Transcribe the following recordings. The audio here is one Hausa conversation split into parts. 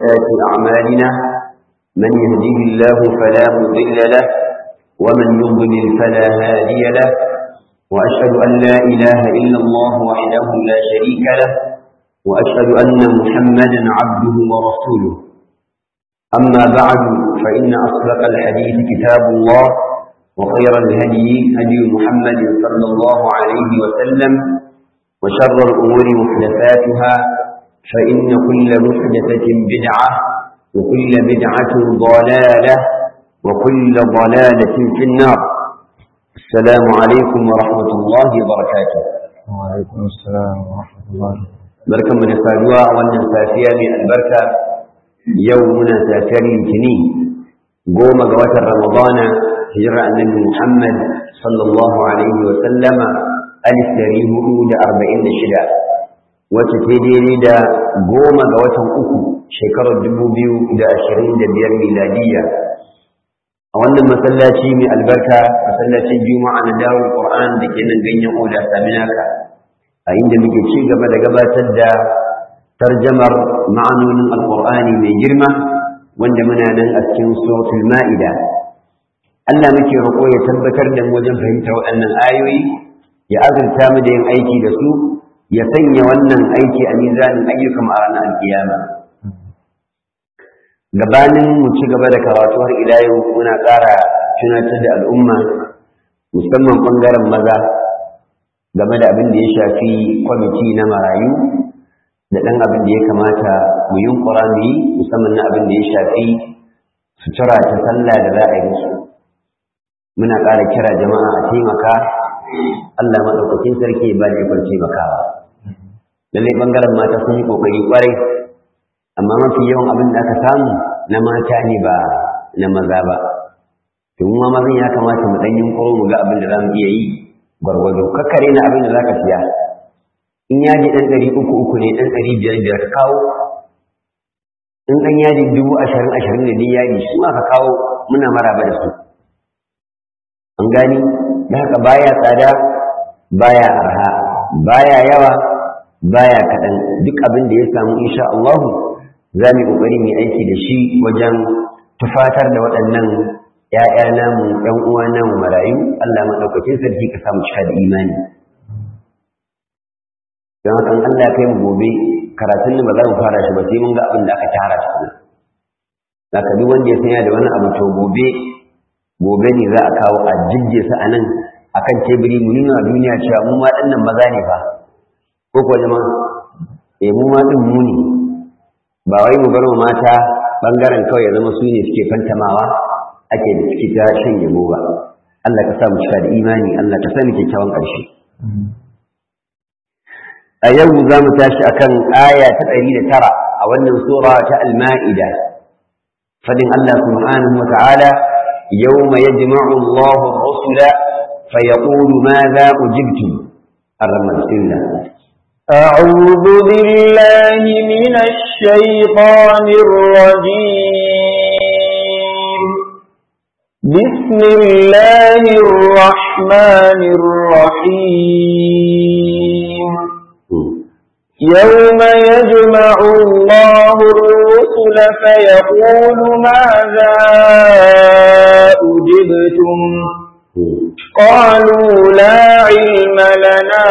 وسيئات أعمالنا من يهده الله فلا مضل له ومن يضلل فلا هادي له وأشهد أن لا إله إلا الله وحده لا شريك له وأشهد أن محمدا عبده ورسوله أما بعد فإن أصدق الحديث كتاب الله وخير الهدي هدي محمد صلى الله عليه وسلم وشر الأمور محدثاتها فإن كل محدثة بدعة وكل بدعة ضلالة وكل ضلالة في النار السلام عليكم ورحمة الله وبركاته وعليكم السلام ورحمة الله بركة من الفاجوة وأن سافية من البركة يومنا سافر الكني قوم قوات رمضان هجرة النبي محمد صلى الله عليه وسلم ألف تاريه أولى أربعين شدة وتتديري دا قوم قوات أكو شكر الدبوبيو دا أشرين دا بير ميلادية أولا مسلاتي من البركة مسلاتي جمعة نداو القرآن لكينا نغني أولى سامناك عند مجي شيء قبل قبل دا ترجمر معنون القرآن من جرمة wanda muna nan a cikin suratul ma'ida Allah muke roƙo ya tabbatar da mu wajen fahimta waɗannan ayoyi ya azurta mu da yin aiki da su ya sanya wannan aiki a mizanin ayyukan a ranar alkiyama gabanin mu ci gaba da karatu har ila yau muna ƙara tunatar da al'umma musamman ɓangaren maza game da abin da ya shafi kwamiti na marayu da ɗan abin da ya kamata mu yi mu yi musamman na abin da ya shafi sutura ta sallah da za a yi musu muna ƙara kira jama'a a taimaka Allah maɗaukakin sarki ba da ikon taimakawa lallai ɓangaren mata sun yi ƙoƙari ƙwarai amma mafi yawan abin da aka samu na mata ne ba na maza ba domin ma mazan ya kamata mu ɗan yunƙuro mu ga abin da za mu iya yi gwargwado kakkare na abin da za ka siya in yaji ɗan ɗari uku uku ne ɗan ɗari biyar biyar ka kawo in ɗan yaji dubu ashirin ashirin da ni yaji su ma ka kawo muna maraba da su an gani da haka baya tsada baya arha baya yawa baya kaɗan duk abin da ya samu insha Allah za mu yi ƙoƙari mu aiki da shi wajen tufatar da waɗannan ‘ya'ya namu ‘yan uwa namu marayu Allah maɗaukakin sarki ka samu cika da imani don haka Allah ya kai mu gobe karatun ne ba za mu fara shi ba sai mun ga abin da aka tara shi za ka duk wanda ya sanya da wani abu to gobe gobe ne za a kawo a jibje su a nan a kan teburi mu nuna duniya cewa mu ma ɗannan maza ne fa ko kuwa jama'a eh mu ma ɗin mu ne ba wai mu bar mata ɓangaren kawai ya zama su ne suke fantamawa ake da suke ta shan yabo ba Allah ka sa mu cika da imani Allah ka sa mu kyakkyawan ƙarshe a yau za mu tashi akan aya ta ɗari da tara a wannan sura ta al-ma'ida fadin Allah subhanahu wa ta'ala يوم يجمع الله الرسل فيقول ماذا أجبتم الرمز الله أعوذ بالله من الشيطان الرجيم بسم الله الرحمن الرحيم يوم يجمع الله الرسل فيقول ماذا أجبتم قالوا لا علم لنا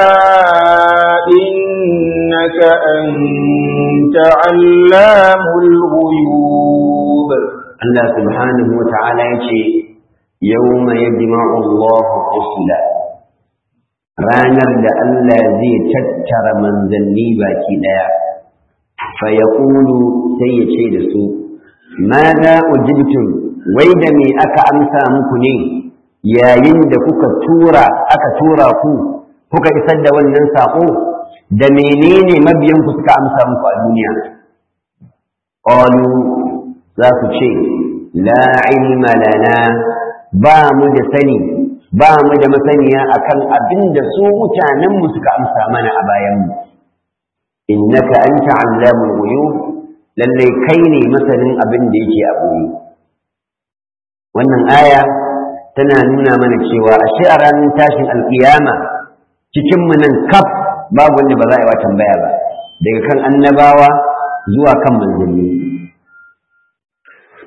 إنك أنت علام الغيوب الله سبحانه وتعالى يقول يوم يجمع الله الرسل ranar da Allah zai tattara manzanni baki ɗaya, fa ya sai ya ce da su, ma za ujibtum wai da me aka amsa muku ne yayin da kuka tura aka tura ku kuka isar da wannan saƙo da menene mabiyanku suka amsa muku a duniya. Ƙalu za su ce, la ilma lana ba mu da sani ba mu da masaniya akan abin da su mutanenmu suka amsa mana a bayanmu innaka anta allamul ghuyub lalle kai ne masanin abin da yake a boye wannan aya tana nuna mana cewa ashe a ranar tashin alkiyama cikin mu nan kaf babu wanda ba za a yi wa tambaya ba daga kan annabawa zuwa kan manzanni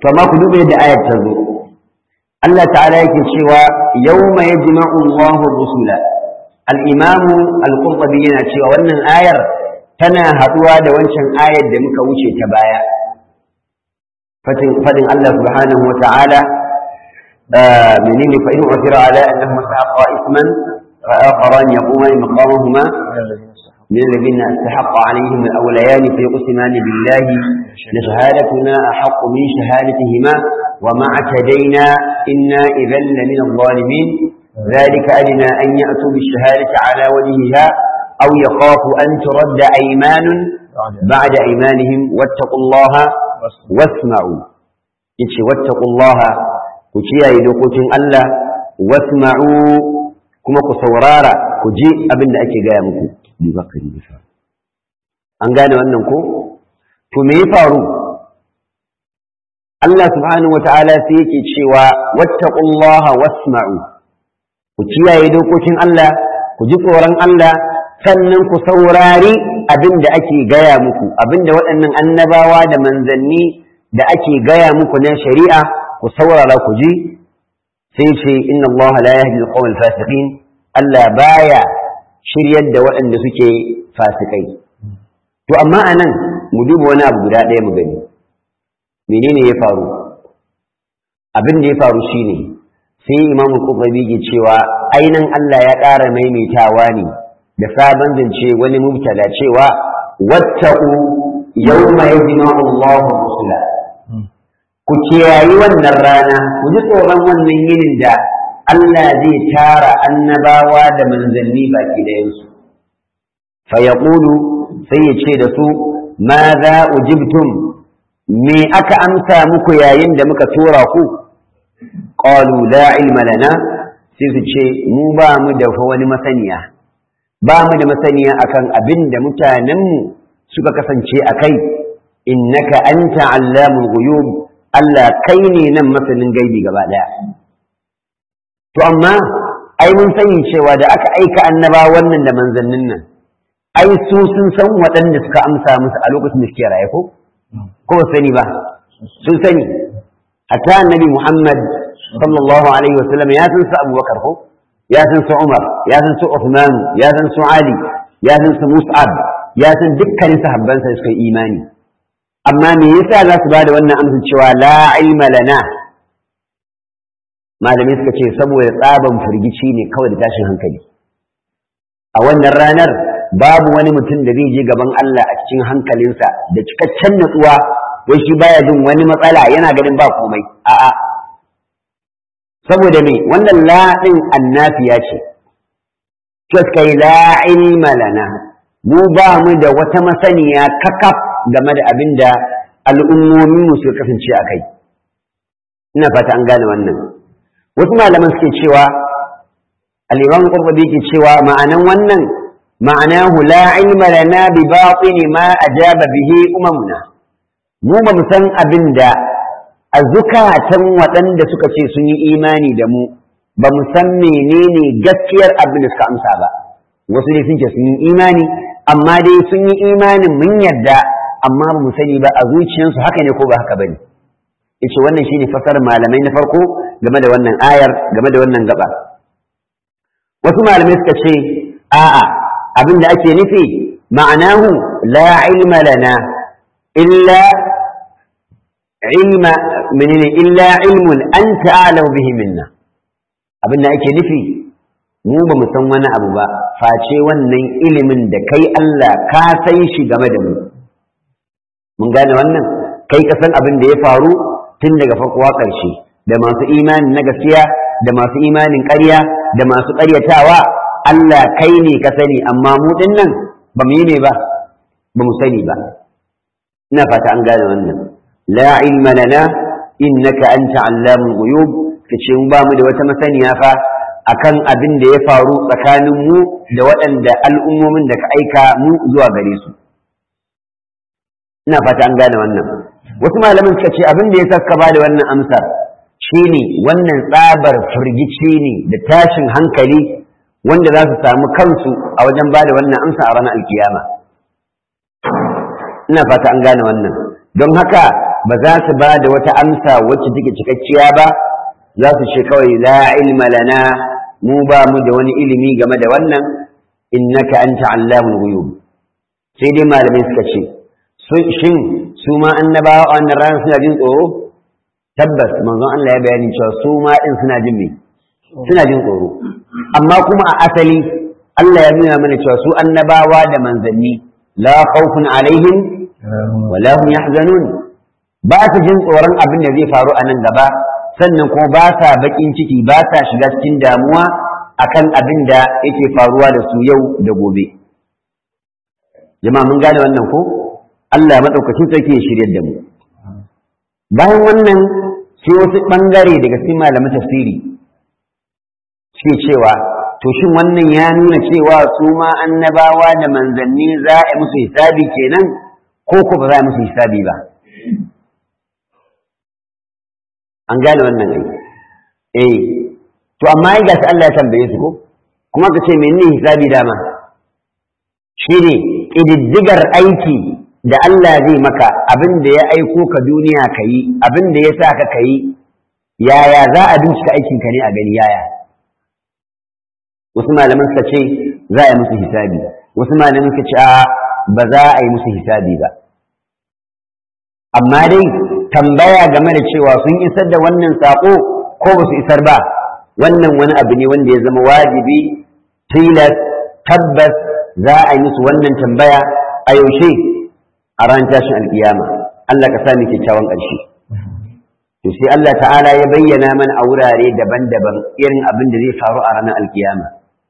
to amma ku duba yadda ayat ta zo Allah ta'ala yake cewa yawma yajma'u Allahu rusula al-imam al-qurtubi yana cewa wannan ayar tana haduwa da wancan ayar da muka wuce ta baya fadin Allah subhanahu wa ta'ala menene fa in usira ala annahum saqa isman fa akharan yaquman maqamahuma من الذين استحق عليهم الأوليان فيقسمان بالله لشهادتنا أحق من شهادتهما وما اعتدينا إنا إذا لمن الظالمين ذلك أدنى أن يأتوا بالشهادة على وجهها أو يخافوا أن ترد أيمان بعد أيمانهم واتقوا الله واسمعوا يتش واتقوا الله كتيا يدوكوتين الله واسمعوا كما كسورارا كجي أبن أكي قيامكم bibakari da faru an gane wannan ko to me ya faru Allah subhanahu wata'ala sai yake cewa wattaqullaha wasma'u ku kiyaye dokokin Allah ku ji tsoron Allah sannan ku saurari abin da ake gaya muku abin da waɗannan annabawa da manzanni da ake gaya muku na shari'a ku saurara ku ji sai ce inna Allah la yahdi al-qawm al-fasiqin Allah baya shiryar da waɗanda suke fasikai. To, amma a nan mu duba wani abu guda ɗaya mu gani, menene ya faru? Abin da ya faru shi ne, sai imamu ƙuɓabi ke cewa ainihin Allah ya ƙara maimaitawa ne da sabon zance wani mubtada cewa watta'u yau mai zina Allah rusula. Ku kiyayi wannan rana, ku ji tsoron wannan yinin da Allah zai tara annabawa da manzanni baki ɗayansu. Fayaƙulu sai ya ce da su, ma za ujibtum me aka amsa muku yayin da muka tura ku? Ƙalu la ilma lana sai su ce, mu ba mu da wani masaniya, ba mu da masaniya akan abin da mutanenmu suka kasance a kai, innaka anta allamul ghuyub Allah kai ne nan masanin gaibi gaba ɗaya. To amma ai mun sani cewa da aka aika annaba wannan da manzannin nan ai su sun san waɗanda suka amsa musu a lokacin da suke raye ko ko ba sani ba sun sani hatta annabi Muhammad sallallahu alaihi wa sallam ya san su Abubakar ko ya san su Umar ya san su Uthman ya san su Ali ya san su Mus'ab ya san dukkanin sahabbansa da suka imani amma me yasa za su bada wannan amsa cewa la ilma lana malamai suka ce saboda tsaban firgici ne kawai da tashin hankali a wannan ranar babu wani mutum da zai je gaban Allah a cikin hankalinsa da cikakken natsuwa wai shi baya jin wani matsala yana ganin ba komai a'a saboda me wannan la din annafiya ce kai la ilma lana mu ba mu da wata masaniya kakaf game da abin da al'ummomin mu suka kasance a kai ina fata an gane wannan wasu malaman suke cewa al-imam qurtubi ke cewa ma'anan wannan ma'anahu la ilma lana bi batin ma ajaba bihi umamuna mu ba mu san abin da a zukatan waɗanda suka ce sun yi imani da mu ba mu san menene gaskiyar abin da suka amsa ba wasu ne sun ce sun yi imani amma dai sun yi imanin mun yarda amma ba mu sani ba a zuciyarsu haka ne ko ba haka bane yace wannan shine fasar malamai na farko game da wannan ayar game da wannan gaba wasu malamai suka ce a'a abin da ake nufi ma'anahu la ilma lana illa ilma menene illa ilmun anta a'lamu bihi minna abin da ake nufi mu ba mu san wani abu ba face wannan ilimin da kai Allah ka san shi game da mu mun gane wannan kai ka san abin da ya faru tun daga farko ƙarshe da masu imani na gaskiya da masu imanin ƙarya da masu ƙaryatawa Allah kai ne ka sani amma mu din nan ba mu yi ne ba ba mu sani ba ina fata an gane wannan la ilma lana innaka anta allamul ghuyub kace mu ba mu da wata masaniya fa akan abin da ya faru tsakanin mu da waɗanda al'ummomin da ka aika mu zuwa gare su ina fata an gane wannan wasu malaman suka ce abin da ya saka ba da wannan amsar shine wannan tsabar firgici ne da tashin hankali wanda za su samu kansu a wajen ba da wannan amsa a ranar alkiyama ina fata an gane wannan don haka ba za su ba da wata amsa wacce take cikakkiya ba za su ce kawai la ilma lana mu ba mu da wani ilimi game da wannan innaka anta allamul ghuyub sai dai malamai suka ce shin su ma annabawa a wannan ranar suna jin tsoro tabbas manzon Allah ya bayani cewa su ma din suna jin me suna jin tsoro amma kuma a asali Allah ya nuna mana cewa su annabawa da manzanni la khawfun alaihim wa la hum yahzanun ba su jin tsoron abin da zai faru a nan gaba sannan kuma ba sa bakin ciki ba sa shiga cikin damuwa akan abin da yake faruwa da su yau da gobe jama'a mun gane wannan ko Allah madaukakin sarki ya shirye da mu bayan wannan sai wasu bangare daga cikin malaman tafsiri suke cewa to shin wannan ya nuna cewa su ma annabawa da manzanni za a musu hisabi kenan ko ko ba za a musu hisabi ba an gane wannan ai eh to amma ai gashi Allah ya tambaye su ko kuma ka ce menene hisabi dama shine ƙididdigar aiki da Allah zai maka abin da ya aiko ka duniya ka yi abin da ya sa ka ka yi yaya za a bincika aikinka ne a gani yaya wasu malaman suka ce za a yi musu hisabi wasu malaman suka ce a ba za a yi musu hisabi ba amma dai tambaya game da cewa sun isar da wannan saƙo ko ba su isar ba wannan wani abu ne wanda ya zama wajibi tilas tabbas za a yi musu wannan tambaya a yaushe a ran tashin alkiyama Allah ka sami kyakkyawan ƙarshe to sai Allah ta'ala ya bayyana mana a wurare daban-daban irin abin da zai faru a ranar alkiyama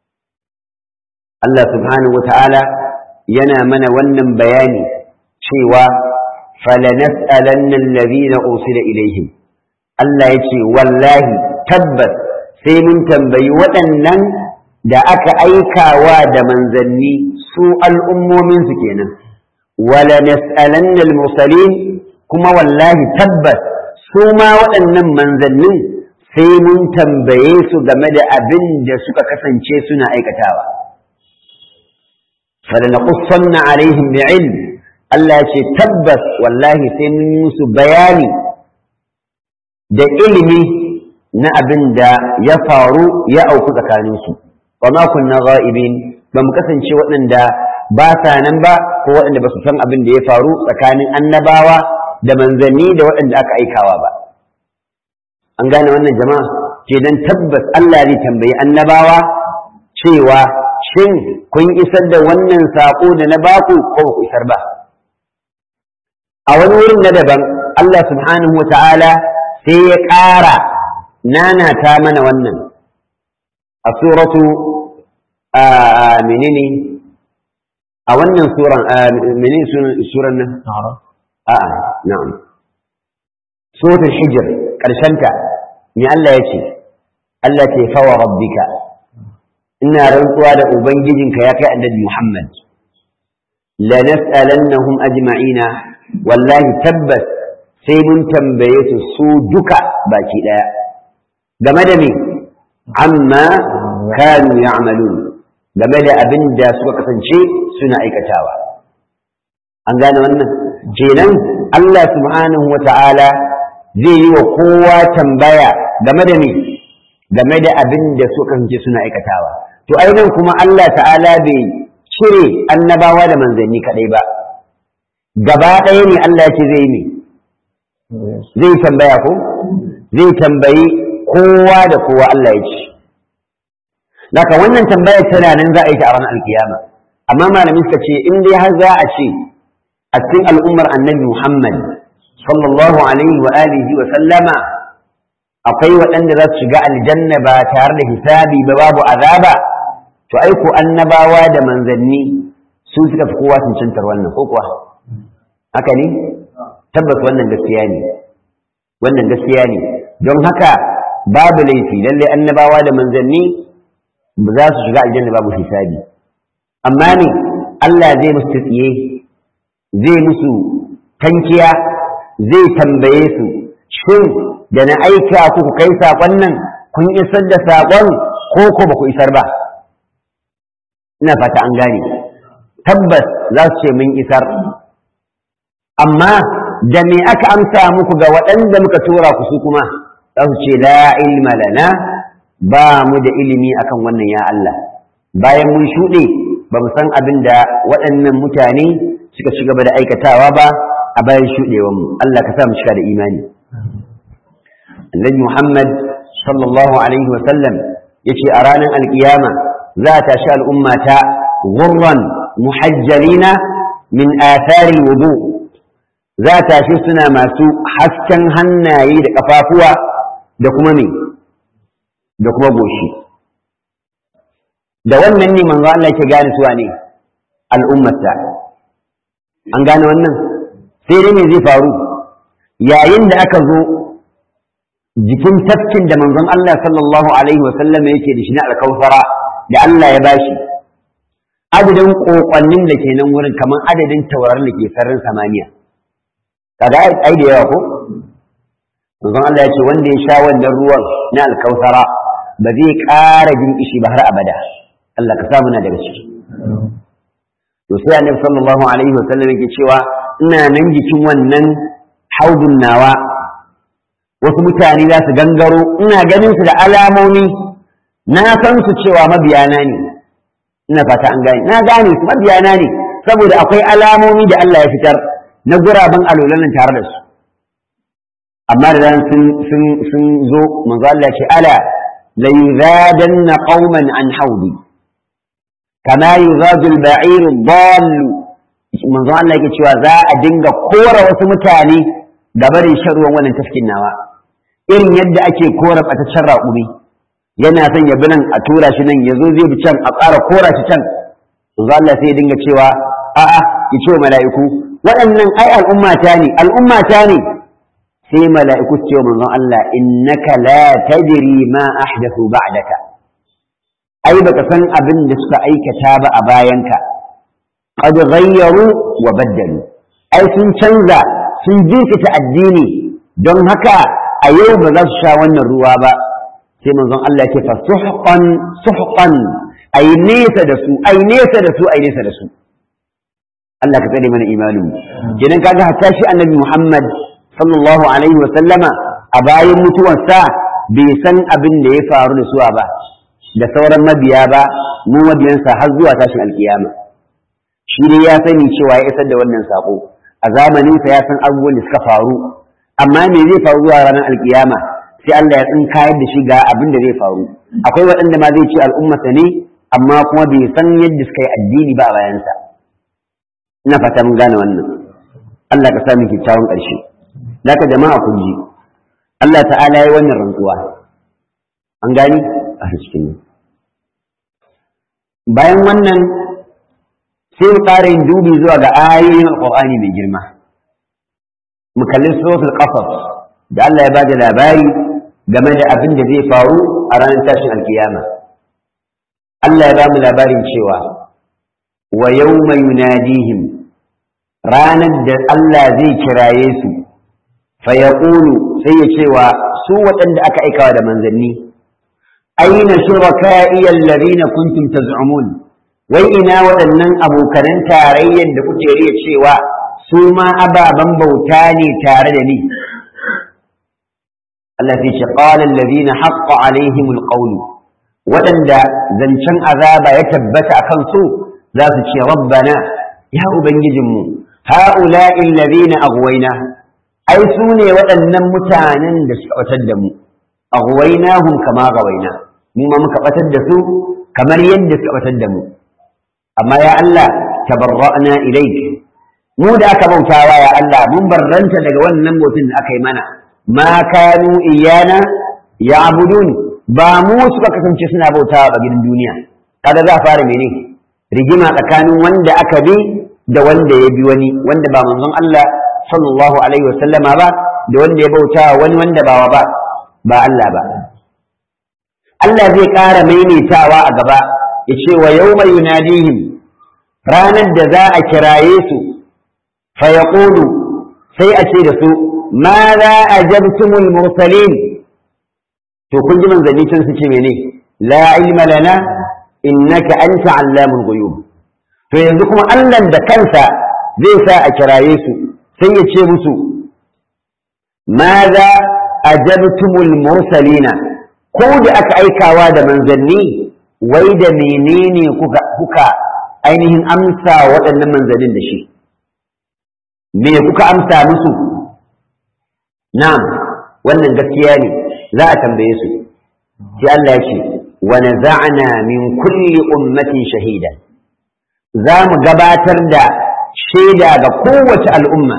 Allah subhanahu wata'ala yana mana wannan bayani cewa falanas'alanna alladhina ursila ilaihim Allah ya ce wallahi tabbas sai mun tambayi waɗannan da aka aikawa da manzanni su al'ummominsu kenan wala nas'alanna al-mursalin kuma wallahi tabbas su ma waɗannan manzannin sai mun tambaye su game da abin da suka kasance suna aikatawa falanaqussanna alaihim bi'ilm Allah ya ce tabbas wallahi sai mun yi musu bayani da ilimi na abin da ya faru ya auku tsakaninsu wa ma kunna ghaibin ba mu kasance waɗanda ba sa nan ba ko waɗanda ba su san abin da ya faru tsakanin annabawa da manzanni da waɗanda aka aikawa ba an gane wannan jama'a kenan tabbas Allah zai tambayi annabawa cewa shin kun isar da wannan saƙo da na baku ko ku isar ba a wani wurin na daban Allah subhanahu wa ta'ala sai ya ƙara nanata mana wannan a suratu menene a wannan suran menene suran nan a'a na'am suratul hijr karshenta me Allah ya ce Allah ce fawa rabbika ina rantsuwa da ubangijinka ya kai annabi Muhammad la nas'alannahum ajma'ina wallahi tabbas sai mun tambaye su su duka baki daya game da me amma kanu ya'malun game da abin da suka kasance suna aikatawa an gane wannan kenan Allah subhanahu wa ta'ala zai yi wa kowa tambaya game da me game da abin da suka kasance suna aikatawa to ainihin kuma Allah ta'ala bai cire annabawa da manzanni kadai ba gaba ɗaya ne Allah ya ce zai ne zai tambaya ko zai tambayi kowa da kowa Allah ya ce Naka wannan tambayar tana nan za a yi ta a ranar alkiyama amma malamin suka ce in dai har za a ce a cikin al'ummar annabi Muhammad sallallahu alaihi wa alihi wa sallama akwai waɗanda za su shiga aljanna ba tare da hisabi ba babu azaba to ai ko annabawa da manzanni su suka fi kowa cancantar wannan ko kuwa haka ne tabbas wannan gaskiya ne wannan gaskiya ne don haka babu laifi lalle annabawa da manzanni ba za su shiga aljanna babu hisabi amma ne Allah zai musu tsiye zai musu tankiya zai tambaye su shin da na aika ku ku kai saƙon nan kun isar da saƙon ko ko ba ku isar ba ina fata an gane tabbas za su ce mun isar amma da me aka amsa muku ga waɗanda muka tura ku su kuma za su ce la ilma lana ba mu da ilimi akan wannan ya Allah bayan mun shuɗe ba mu san abin da waɗannan mutane suka ci gaba da aikatawa ba a bayan shuɗewar mu Allah ka sa mu cika da imani annabi Muhammad sallallahu alaihi wa sallam yace a ranar alkiyama za ta tashi al'umma ta gurran muhajjalina min athari wudu za ta tashi suna masu hasken hannaye da kafafuwa da kuma me da kuma goshi da wannan ne manzo Allah ke gane suwa ne al'ummarsa an gane wannan sai dai me zai faru yayin da aka zo jikin tafkin da manzon Allah sallallahu alaihi wasallam yake da shi na alkawfara da Allah ya bashi adadin kokonnin da ke nan wurin kamar adadin taurarin da ke sararin samaniya kaga ai da yawa ko manzon Allah ya ce wanda ya sha wannan ruwan na alkawfara ba zai ƙara jin ishi ba har abada Allah ka samu na daga ciki to sai annabi sallallahu alaihi wasallam yake cewa ina nan jikin wannan haudun nawa wasu mutane za su gangaro ina ganin su da alamomi na san su cewa mabiyana ne ina fata an gane na gane su mabiyana ne saboda akwai alamomi da Allah ya fitar na guraben alolan tare da su amma da ran sun sun sun zo manzo Allah ya ce ala la yuzadanna qauman an haudi kama yuzadu al-ba'ir ad-dall manzo Allah yake cewa za a dinga kora wasu mutane da barin shan ruwan wannan tafkin nawa irin yadda ake kora ɓataccen raƙumi yana son ya bi nan a tura shi nan ya zo zai bi can a ƙara kora shi can manzo Allah sai ya dinga cewa a'a ki ce mala'iku waɗannan ai al'ummata ne al'ummata ne sai mala'iku su ce wa manzon Allah innaka la tadri ma ahdathu ba'daka ai baka san abin da suka aikata ba a bayanka qad ghayyaru wa baddalu ai sun canza sun jirkita addini don haka a yau ba za su sha wannan ruwa ba sai manzon Allah ya ce fa suhqan suhqan ai nesa da su ai nesa da su ai nesa da su Allah ka tsare mana imanin kenan kaga hatta shi annabi Muhammad sallallahu alaihi wa sallama a bayan mutuwarsa bai san abin da ya faru da suwa ba da sauran mabiya ba mu mabiyansa har zuwa tashin alkiyama shi dai ya sani cewa ya isar da wannan sako a zamaninsa ya san abubuwan da suka faru amma me zai faru zuwa ranar alkiyama sai Allah ya tsin kayar da shi ga abin da zai faru akwai waɗanda ma zai ce al'ummata ne amma kuma bai san yadda suka yi addini ba a bayansa ina fata mun gane wannan Allah ka sami kyakkyawan ƙarshe ka jama'a kun ji Allah ta'ala ya yi wannan rantsuwa an gani a cikin bayan wannan sai mu ƙara yin dubi zuwa ga ayoyin alƙur'ani mai girma mu kalli suratul qasas da Allah ya bada labari game da abin da zai faru a ranar tashin alkiyama Allah ya ba mu labarin cewa wa yawma yunadihim ranar da Allah zai kiraye su fa yaqulu sai ya cewa su waɗanda aka aikawa da manzanni aina shuraka'i alladhina kuntum taz'umun wai ina waɗannan abokanan tarayyar da kuke riya cewa su ma ababen bauta ne tare da ni Allah sai ce qala alladhina haqqa alaihim alqawlu waɗanda zancen azaba ya tabbata akan su za su ce rabbana ya ubangijinmu ha'ula'i alladhina aghwayna ai su ne waɗannan mutanen da suka batar da mu aghwaynahum kama gawaina mu ma muka batar da su kamar yadda suka batar da mu amma ya Allah tabarra'na ilayk mu da aka bautawa ya Allah mun barranta daga wannan mutum da aka yi mana ma kanu iyana ya'budun ba mu suka kasance suna bautawa a gidan duniya kada za a fara mene rigima tsakanin wanda aka bi da wanda ya bi wani wanda ba manzon Allah sallallahu alaihi wasallama ba da wanda ya bautawa wani wanda ba ba ba Allah ba Allah zai ƙara maimaitawa a gaba ya ce wa yawma yunadihim ranar da za a kiraye su fa yaqulu sai a ce da su ma za ajabtumul mursalin to kun ji manzanni can su ce mene la ilma lana innaka anta allamul ghuyub to yanzu kuma Allah da kansa zai sa a kiraye su sai ya ce musu maza ajabtumul mursalina ko da aka aikawa da manzanni wai da menene kuka kuka ainihin amsa waɗannan manzannin da shi me kuka amsa musu na'am wannan gaskiya ne za a tambaye su sai Allah ya ce wa naza'na min kulli ummatin shahida za mu gabatar da shaida ga kowace al'umma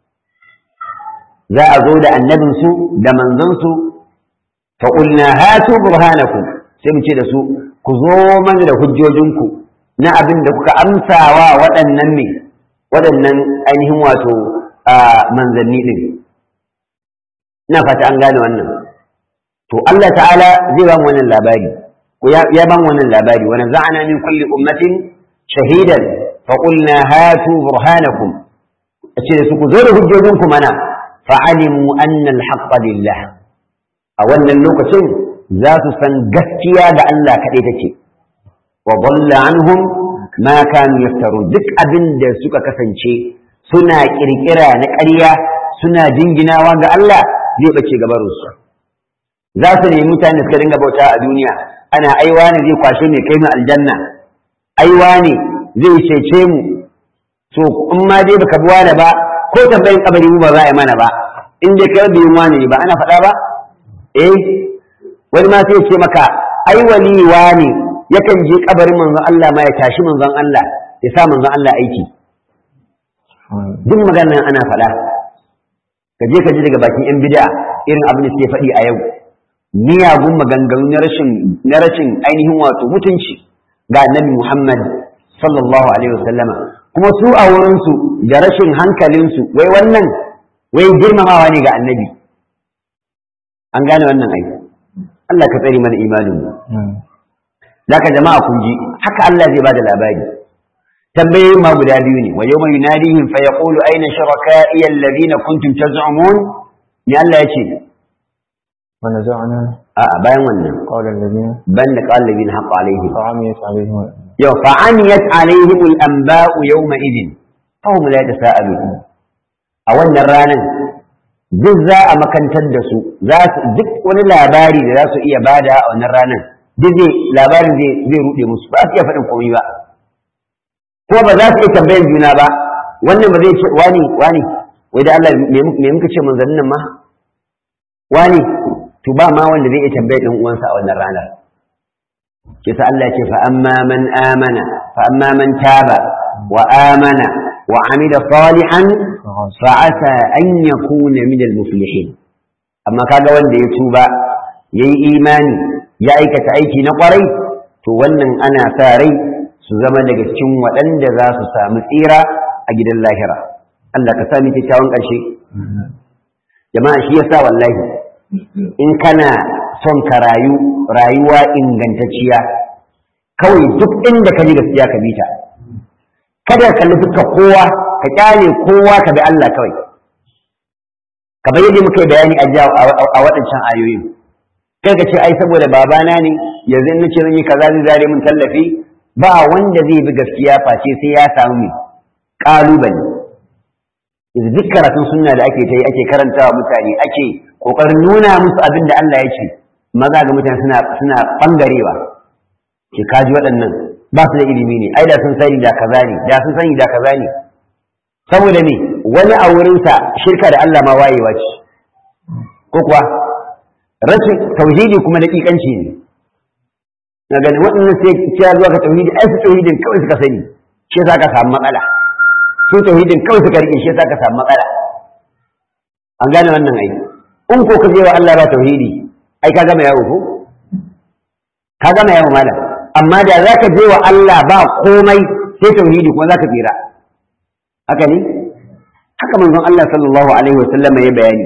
za a zo da annabinsu da manzansu fa qulna hatu burhanakum sai mu ce da su ku zo mana da hujjojinku na abin da kuka amsawa waɗannan ne waɗannan ainihin wato manzanni ɗin ina fata an gane wannan to Allah ta'ala zai ba mu wannan labari ko ya ba mu wannan labari wa naza'na min kulli ummatin shahidan fa qulna hatu burhanakum ce su ku zo da hujjojinku mana fa alimu anna al lillah a wannan lokacin za su san gaskiya ga Allah kaɗai take wa dhalla anhum ma kanu yaftarun duk abin da suka kasance suna kirkira na ƙarya suna jinginawa ga Allah zai bace gabarin su za su nemi mutane suka dinga bauta a duniya ana aiwa ne zai kwashe mai kai mu aljanna aiwa ne zai cece mu to in ma dai baka bi wani ba ko tambayin kabari mu ba za a yi mana ba in dai kai biyin wani ba ana faɗa ba eh wani ma sai ce maka ai wali wani yakan je kabarin manzon Allah ma ya tashi manzon Allah ya sa manzon Allah aiki duk maganar ana faɗa ka je ka ji daga bakin yan bid'a irin abin da suke faɗi a yau miyagun maganganu na rashin na rashin ainihin wato mutunci ga annabi Muhammad sallallahu alaihi wasallama kuma su a wurin su da rashin hankalin su wai wannan wai girmamawa ne ga annabi an gane wannan aiki Allah ka tsare mana imanin mu Zaka jama'a kun ji haka Allah zai bada labari tambayoyi ma guda biyu ne wa yawma yunadihim fa yaqulu ayna shuraka'i alladhina kuntum taz'umun ni Allah yace wa naza'na a bayan wannan qawla alladhina ban da qala alladhina haqqa alaihim fa'amiyat alaihim yau fa'amiyat alaihim al-anba'u yawma idin fa hum la yatasaalun a wannan ranan duk za a makantar da su za su duk wani labari da za su iya bada a wannan ranan duk zai labarin zai zai rude musu ba su iya faɗin komai ba ko ba za su iya tambayan juna ba wannan ba zai ce wani wani wai da Allah me muka ce manzannin nan ma wani to ba ma wanda zai iya tambayar ɗan uwansa a wannan ranar kisa Allah ce fa amma man amana fa amma man taba wa amana wa amila salihan fa asa an yakuna min al-muflihin amma kaga wanda ya tuba yayi imani ya aikata aiki na kwarai to wannan ana sa rai su zama daga cikin waɗanda za su samu tsira a gidan lahira Allah ka sami kyakkyawan ƙarshe jama'a shi yasa wallahi in kana son ka rayu rayuwa ingantacciya kawai duk inda ka ji gaskiya ka bi ta kada ka kalli duka kowa ka kyale kowa ka bi Allah kawai ka bayyana muka bayani a waɗancan ayoyin kai ka ce ai saboda babana ne yanzu in nace zan yi kaza zai zare mun tallafi ba wanda zai bi gaskiya face sai ya samu mai kalubale yanzu duk karatun sunna da ake ta yi ake karantawa mutane ake kokarin nuna musu abin da Allah ya ce maza ga mutane suna suna bangarewa ke kaji waɗannan ba su da ilimi ne ai da sun sani da kaza ne da sun sani da kaza ne saboda ne wani a wurinsa shirka da Allah ma wayewa ce ko kuwa rashin tauhidi kuma daƙiƙanci ne na ganin waɗannan sai ya zuwa ka tauhidi ai su tauhidin kawai suka sani shi yasa ka samu matsala su tauhidin kawai suka rike shi yasa ka samu matsala an gane wannan ai in ko ka je wa Allah ba tauhidi ai ka gama yawo ko ka gama yawo malam amma da za ka je wa Allah ba komai sai tauhidi kuma za ka tsira haka ne haka manzon Allah sallallahu alaihi wasallam ya bayani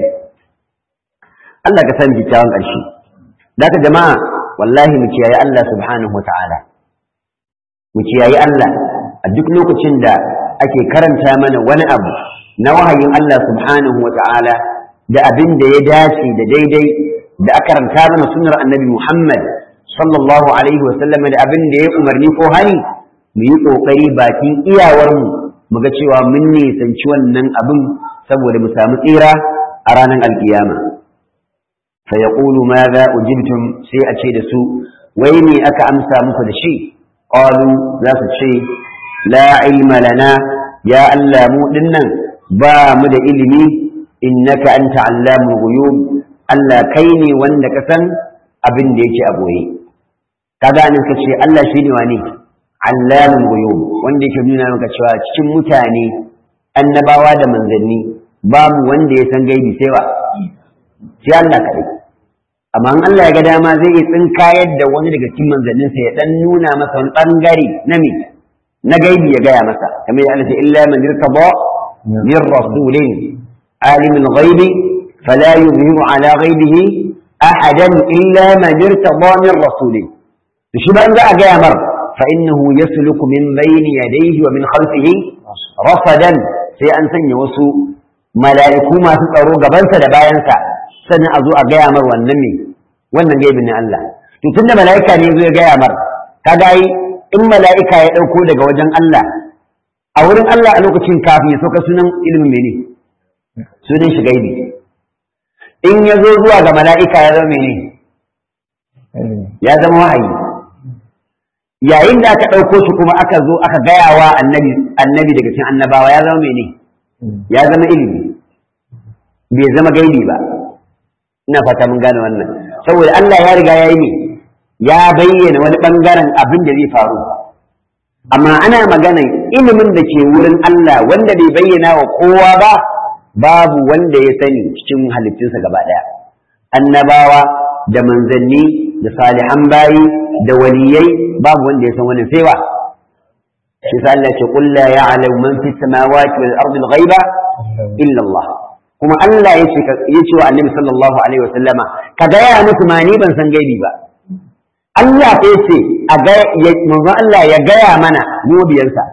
Allah ka san kyakkyawan ƙarshe da ka jama'a wallahi mu kiyaye Allah subhanahu wata'ala mu kiyaye Allah a duk lokacin da ake karanta mana wani abu na wahayin Allah subhanahu wata'ala da abin da ya dace da daidai da aka karanta mana sunnar annabi Muhammad sallallahu alaihi wasallam da abin da ya umarni ko hani mu yi kokari bakin iyawarmu mu ga cewa mun nisanci wannan abin saboda mu samu tsira a a ranar alkiyama fa yaqulu madha ujibtum sai a ce da su wai me aka amsa muku da shi qalu za su ce la ilma lana ya Allah mu dinnan ba mu da ilimi innaka anta allamul ghuyub Allah kai ne wanda ka san abin da yake a boye kaga nan ka ce Allah shi ne wani allamul ghuyub wanda yake nuna maka cewa cikin mutane annabawa da manzanni babu wanda ya san gaibi sai wa sai Allah kaɗai amma in Allah ya ga dama zai iya tsinkayar da wani daga cikin manzanninsa ya dan nuna masa wani bangare na me na gaibi ya gaya masa kamar ya ce illa man irtaba min rasulin alimul ghaibi fala yuzhiru ala ghaibihi ahadan illa man irtaba min rasulin to shi ba za a gaya mar fa innahu yasluku min bayni yadayhi wa min khalfihi rasadan sai an sanya wasu mala'iku masu tsaro gabansa da bayansa sannan a zo a gaya mar wannan me wannan gaibin na Allah to tunda mala'ika ne zo ya gaya mar kaga yi in mala'ika ya dauko daga wajen Allah a wurin Allah a lokacin kafin ya sauka sunan ilimin mene sunan shi gaibi in ya zo zuwa ga mala'ika ya zama mene ya zama wahayi yayin da aka ɗauko shi kuma aka zo aka gaya wa annabi annabi daga cikin annabawa ya zama mene ya zama ilimi bai zama gaibi ba ina fata mun gane wannan saboda Allah ya riga ya yi ne ya bayyana wani bangaren abin da zai faru amma ana maganan ilimin da ke wurin Allah wanda bai bayyana wa kowa ba babu wanda ya sani cikin halittunsa gaba ɗaya annabawa da manzanni da salihan bayi da waliyai babu wanda ya san wannan sai wa shi sa Allah ce qul la ya'lamu man fis samawati wal ardi al ghaiba illa Allah kuma Allah ya ce wa annabi sallallahu alaihi wasallama ka gaya musu ma ni ban san gaibi ba Allah ya ce a ga manzo Allah ya gaya mana mu biyansa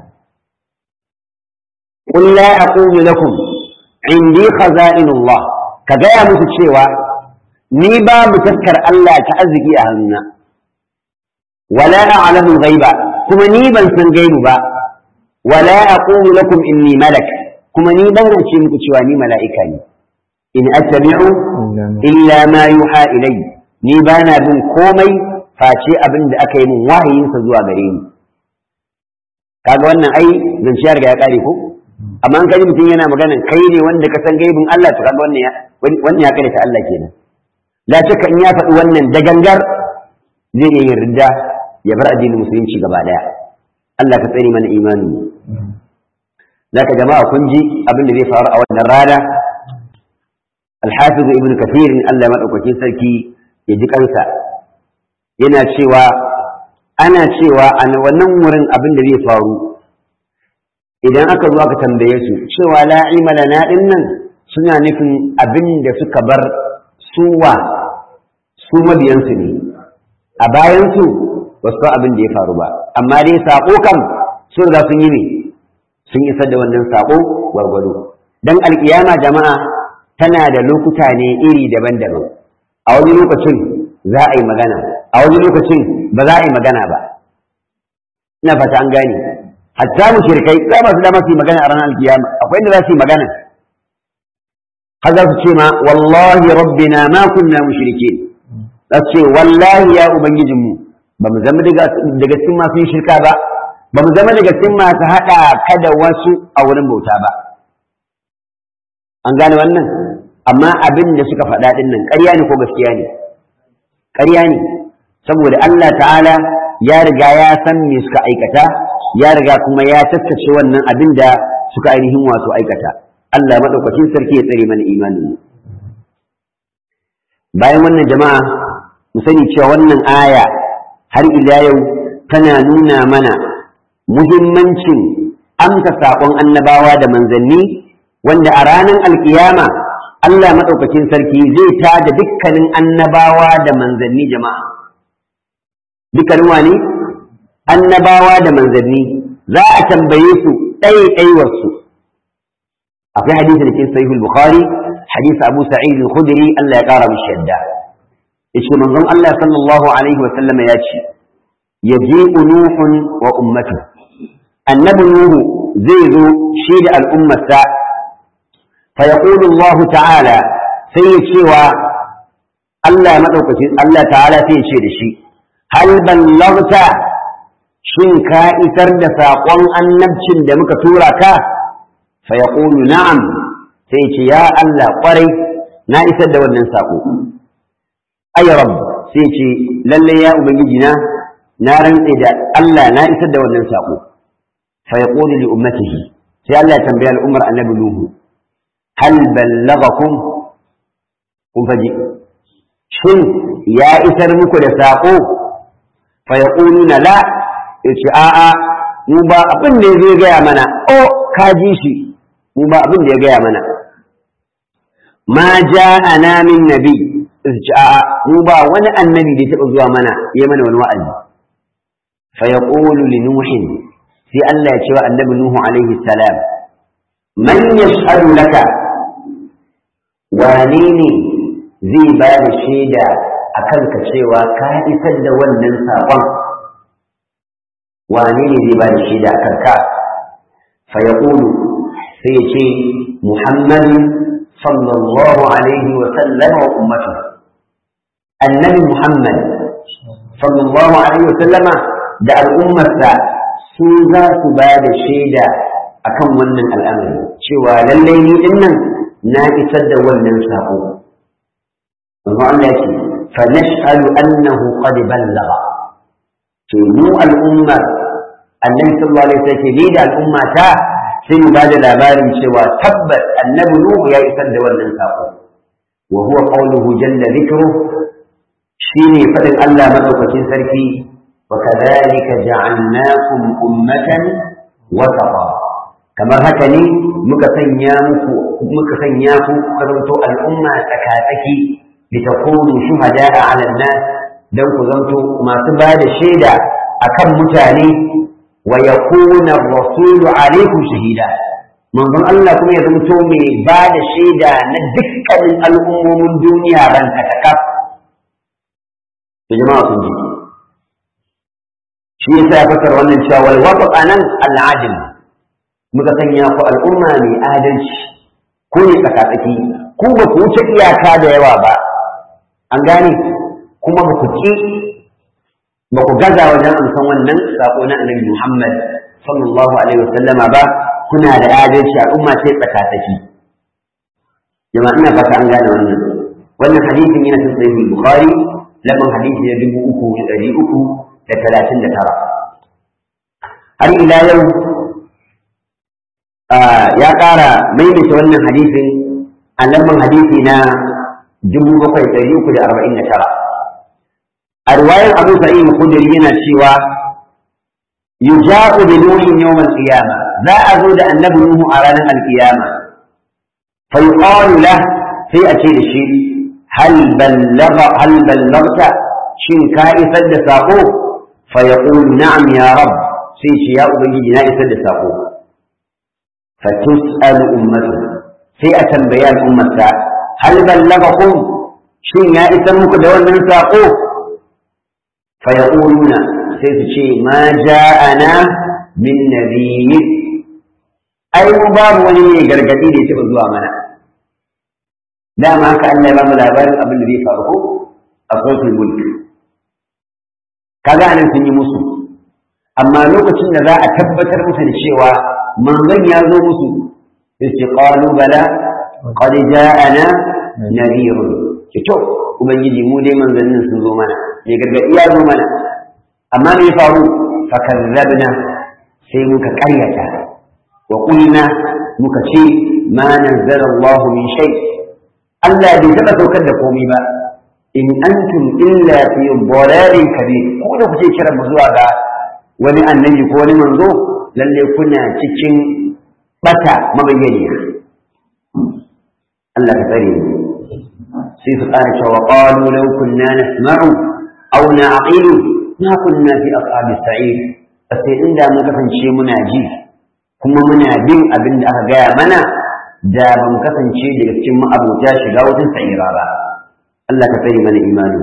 qul la aqulu lakum indi khaza'inullah ka gaya musu cewa ni babu taskar Allah ta arziki a hannuna wala a'lamu ghaiba kuma ni ban san gaibu ba wala aqulu lakum inni malak kuma ni ban ce muku cewa ni mala'ika ne in attabi'u illa ma yuha ilai ni bana bin komai face abin da aka yi min wahayinsa zuwa gare ni kaga wannan ai zance ya riga ya kare ko amma an kaji mutum yana magana kai ne wanda ka san gaibin Allah to kaga wannan ya wannan ya kare ta Allah kenan la shakka in ya faɗi wannan da gangar zai iya yin ridda ya bar addinin musulunci gaba daya Allah ka tsare mana imani zaka jama'a kun ji abin da zai faru a wannan rana alhafiz ibn kathir Allah madaukakin sarki ya ji kansa yana cewa ana cewa a wannan wurin abin da zai faru idan aka zo aka tambaye su cewa la ilma lana dinnan suna nufin abin da suka bar suwa su mabiyansu ne a bayansu ba su abin da ya faru ba amma dai saƙo kam sun riga sun yi ne sun isar da wannan saƙo gwargwado don alƙiyama jama'a tana da lokuta ne iri daban-daban a wani lokacin za a yi magana a wani lokacin ba za a yi magana ba ina fata an gane hatta mushrikai za ba su dama su yi magana a ranar alkiyama akwai inda za su yi magana har za su ce ma wallahi rabbina ma kunna mushrikeen za su ce wallahi ya ubangijinmu ba mu zama daga cikin masu yin shirka ba ba mu zama daga cikin masu haɗa ka da wasu a wurin bauta ba an gane wannan amma abin da suka faɗa ɗin nan ƙarya ne ko gaskiya ne ƙarya ne saboda Allah ta'ala ya riga ya san me suka aikata ya riga kuma ya tattace wannan abin da suka ainihin wato aikata Allah maɗaukacin sarki ya tsare mana imanin mu bayan wannan jama'a mu sani cewa wannan aya har ila yau tana nuna mana muhimmancin amsa saƙon annabawa da manzanni wanda a ranar alkiyama Allah maɗaukakin sarki zai tada dukkanin annabawa da manzanni jama'a dukkanin wani annabawa da manzanni za a tambaye su ɗaiɗaiwarsu akwai hadisi da ke sahihul bukhari hadisi abu sa'id al-khudri Allah ya ƙara mishi yadda yace manzon Allah sallallahu alaihi wa sallama ya ce yaji'u nuhun wa ummatu annabi nuhu zai zo shi da al'ummarsa fa yaqulu Allah ta'ala sai ya cewa Allah madaukaki Allah ta'ala sai ya ce da shi hal ballagta shin ka isar da saƙon annabcin da muka tura ka fa yaqulu na'am sai ce ya Allah kwarai na isar da wannan saƙo ay rabb sai ce lalle ya ubangiji na na rantse da Allah na isar da wannan saƙo fa yaqulu li ummatihi sai Allah ya tambaya al'ummar annabi nuhu hal ballagakum kun faji shin ya isar muku da saƙo fa yaquluna la yace a'a mu ba abin da zai gaya mana o ka ji shi mu ba abin da ya gaya mana ma ja'ana min nabi yace a'a mu ba wani annabi da ya taɓa zuwa mana ya mana wani wa'azi fa yaqulu li nuhin sai Allah ya ce wa annabi nuhu alaihi salam man yashhadu laka wane ne zai ba da shaida a kanka cewa ka isar da wannan saƙon wane ne zai ba da shaida a kanka fa ya sai ya ce muhammadu sallallahu alaihi wa sallam wa ummatu annabi muhammad sallallahu alaihi wa sallama da al'ummarsa su za su ba da shaida akan wannan al'amari cewa lallai ni dinnan na isar da wannan saƙo amma Allah ya ce fa nashhadu annahu qad ballagha to mu al'ummar annabi sallallahu alaihi wasallam ce da al'umma ta sai mu bada labarin cewa tabbas annabi nuhu ya isar da wannan sako wa huwa qawluhu jalla dhikru shine fadin Allah madaukakin sarki wa kadhalika ja'alnakum ummatan wasata kamar haka ne muka sanya muku muka sanya ku karanto al'umma tsakatsaki litakunu shuhada'a 'ala an-nas dan ku zanto masu bada shaida akan mutane wa yakuna ar-rasulu alaykum shahida manzon Allah kuma ya zanto mai ba da shaida na dukkanin al'ummomin duniya ran katakaf to jama'a kun ji shi yasa ya fasara wannan cewa wal wasat anan al-adl muka sanya ku al'umma mai adalci ko ne tsakatsaki ku ba ku wuce iyaka da yawa ba an gane kuma ba ku ki ba ku gaza wajen amsan wannan sako na annabi Muhammad sallallahu alaihi wasallama ba kuna da adalci al'umma ce tsakatsaki jama'a ina fata an gane wannan wannan hadisin yana cikin sahih bukhari lamar hadisi na dubu uku da ɗari uku da talatin da tara har ila yau ya ƙara maimaita wannan hadisin a lamar hadisi na dubu bakwai ɗari uku da arba'in da tara a riwayar abu sa'id khudri yana cewa yuja'u bi nuhin yawm al-qiyama za a zo da annabi nuhu a ranar al-qiyama fa yuqalu la sai a ce da shi hal ballagha hal ballagta shin ka isar da sako fa yaqulu na'am ya rab sai shi ya ubangiji na isar da sako fa tus'alu ummatu sai a tambaya al'ummarsa hal ballagakum shin ya isar muku da wannan sako فيقولون سيتشي ما جاءنا من نبي أي مباب ولي قرقتي لي تبضوا منا لا ما كأن يرام الأبار أبن الذي فارقه أصوت الملك كذا أنا سني مسو أما لو كنت ذا أتبتر مثل الشيوى من ظن يرضو مسو قالوا بلى قد جاءنا نذير شوف ubangiji mu dai manzannin sun zo mana mai gargaɗi ya zo mana amma me faru fakazzabna sai muka ƙaryata wa qulna muka ce ma nazzala Allah min shay Allah bai taɓa saukar da komai ba in antum illa fi dhalalin kabir ko da kuke kiran mu zuwa ga wani annabi ko wani manzo lalle kuna cikin bata mabayyaniya Allah ka tsare mu sai su ƙara cewa qalu law kunna nasma'u aw na'qilu ma kunna fi ashabi sa'id sai inda mun kasance muna ji kuma muna bin abin da aka gaya mana da ban kasance daga cikin ma'abota shiga wajen sa'ira ba Allah ka tsare mana imani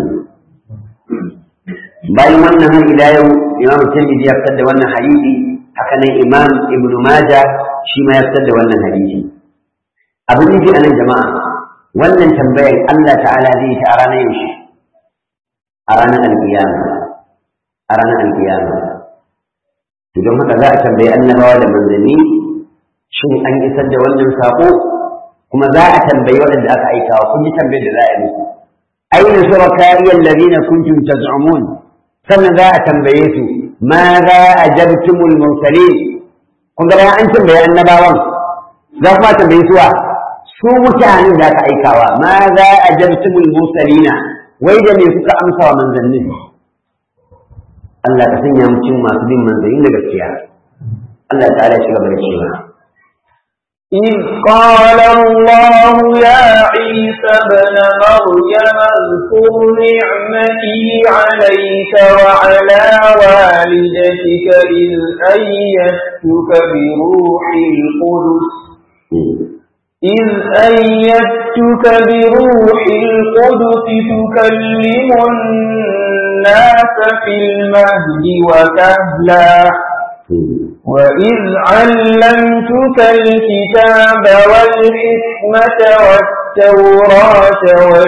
bayan wannan har ila yau imam tirmidhi ya fitar da wannan hadisi haka nan imam ibn majah shi ma ya fitar da wannan hadisi abin nufi a nan jama'a wannan tambayar Allah ta'ala zai ta a ranar yaushe a ranar alkiyama a ranar alkiyama to don haka za a tambayi annabawa da manzanni shin an isar da wannan sako kuma za a tambayi waɗanda aka aikawa kun ji tambayar da za a yi musu aina shuraka'i alladhina kuntum taz'umun sannan za a tambaye su ma za ajabtumul mursalin kun ga an tambayi annabawan za kuma tambaye su wa su mutanen da aka aikawa ma za ajabtumul mursalina wai da me kuka amsa wa manzannin Allah ka sanya mu cin masu bin manzannin da gaskiya Allah ta'ala ya shiga da cewa إذ قال الله يا عيسى ابن مريم اذكر نعمتي عليك وعلى والدتك إذ أيدتك بروح القدس إذ أيدتك بروح القدس تكلم الناس في المهد وكهلا وإذ علمتك الكتاب والحكمة والتوراة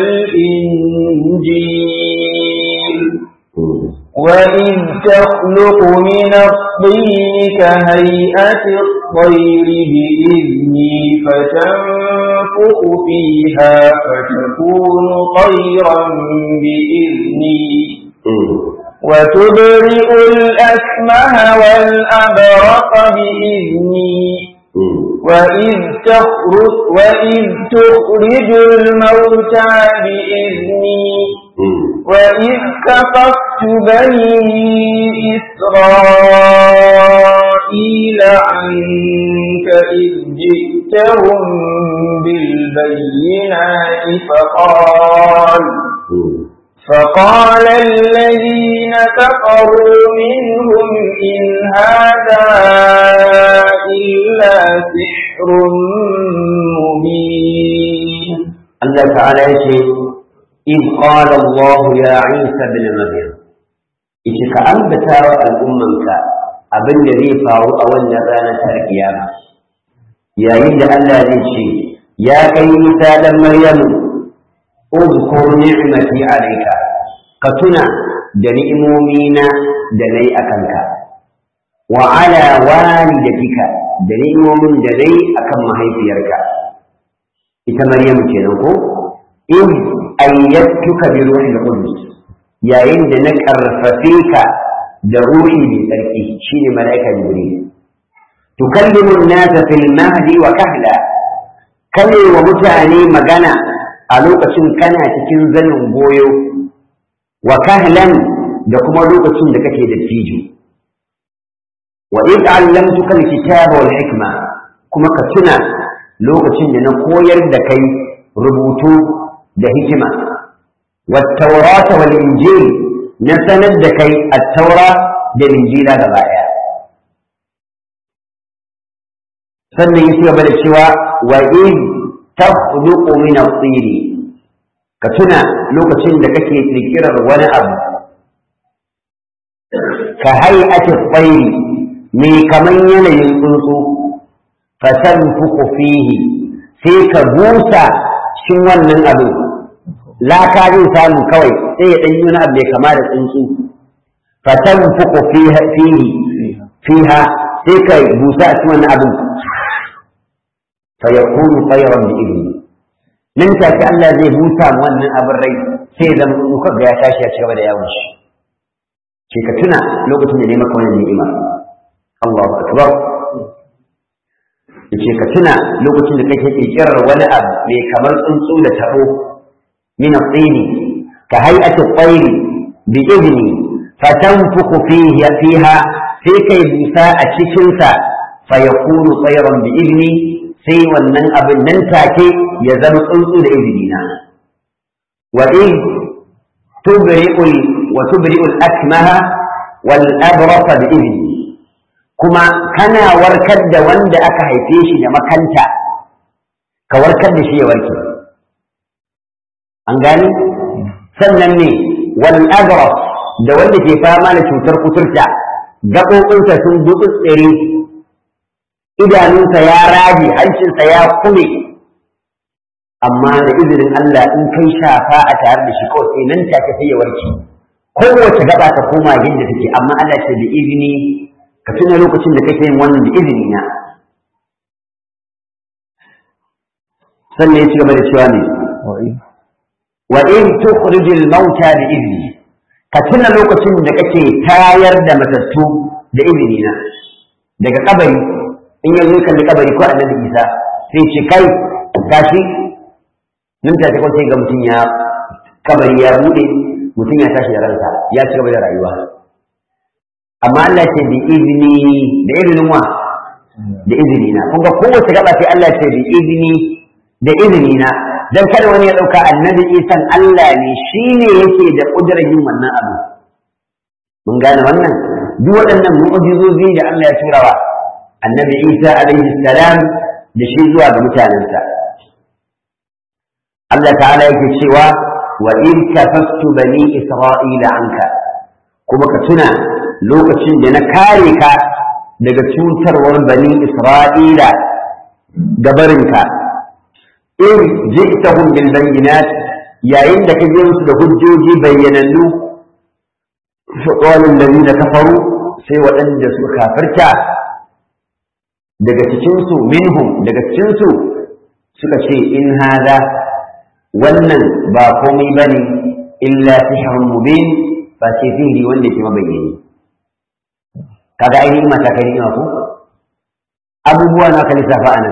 والإنجيل وإذ تخلق من الطين كهيئة الطير بإذني فتنفخ فيها فتكون طيرا بإذني وتبرئ الأكمه والأبرق بإذني وإذ تخرج, وإذ تخرج الموتى بإذني وإذ كففت بني إسرائيل عنك إذ جئتهم بالبينات فقال فقال الذين كفروا منهم إن هذا إلا سحر مبين الله تعالى يقول إذ قال الله يا عيسى بن مريم إذا كأنبتا الأمة abin da zai faru a wannan ranar ta kiyama yayin da Allah zai ce ya kai Isa dan Maryamu اذكر نعمتي عليك كتنا دنيمومينا دني أكنك وعلى والدتك دنيمومين دني أكن مهيفيرك إذا مريم كنوكو إذ أيدتك بروح القدس يا إن دنك أرففيك دروحي بتركي شين ملائكة جبريل تكلم الناس في المهد وكهلا كلي ومتعني مجانا a lokacin kana cikin zanin goyo wa kahlan da kuma lokacin da kake da tijo wa id allamtuka alkitaba wal hikma kuma ka tuna lokacin da na koyar da kai rubutu da hikima wat tawrata wal injil na sanar da kai at-taura da injila gaba daya sannan ya gaba da cewa wa id takhluqu min at-tir ka tuna lokacin da kake kirkirar wani abu ka hay'ati at-tayr mai kaman yanayin tsuntsu fatanfuku fihi sai ka busa cikin wannan abu laka zai samu kawai sai ya dan yi wani abu mai kama da tsuntsu fatanfuku fiha fihi fiha sai ka busa cikin wannan abu فيكون طيرا بإذنه nan take Allah zai busa mu wannan abin rai sai zan muka ga ya tashi ya cigaba da yawon shi ke ka tuna lokacin da ne maka wannan ni'ima Allahu akbar yace ka tuna lokacin da kake kirkirar wani abu mai kamar tsuntsu da tabo min at-tini ka hay'ati at-tayr bi idni fatanfukhu fiha fiha sai kai busa a cikin sa fa yakunu tayran bi idni sai wannan abin nan take ya zama tsuntsu da izini na wa in tubri'ul wa tubri'ul akmaha wal abrasa bi izni kuma kana warkar da wanda aka haife shi da makanta ka warkar da shi ya warke an gani sannan ne wal abras da wanda ke fama da cutar kuturta gaɓoɓinsa sun tsere idanunsa ya rage hancinsa ya kume amma da izinin Allah in kai shafa a tare da shi kawai sai nan take sai ya warke kowace gaba ta koma yadda take amma Allah ce da izini ka tuna lokacin da kake yin wannan da izini na sannan ya ci gaba da cewa ne wa in tukhrijul mauta bi izni ka tuna lokacin da kake tayar da matattu da izini na daga kabari in yanzu kalli kabari ko annabi Isa sai ce kai gashi nan ta ta sai ga mutum ya kabari ya bude mutum ya tashi da ransa ya ci gaba da rayuwa amma Allah ce bi izini da izinin wa da izini na kun ga kowace gaba sai Allah ce bi izini da izini na dan kada wani ya dauka annabi isan Allah ne shine yake da kudurar yin wannan abu mun gane wannan duk waɗannan mu'jizozi da Allah ya turawa annabi Isa alaihi salam da shi zuwa ga mutanensa Allah ta'ala yake cewa wa in kafastu bani isra'ila anka kuma ka tuna lokacin da na kare ka daga cutarwar bani isra'ila gabarinka in ji'tahum bil bayyinat yayin da ka je musu da hujjoji bayyanannu fa qala alladhina kafaru sai waɗanda suka kafirta daga cikinsu minhum daga cikinsu suka ce in hada wannan ba komai ba ne illa sihrun mubin ba ce sihiri wanda ke mabayyani kaga ainihin mata kai ni'ima ko abubuwa na ka lissafa anan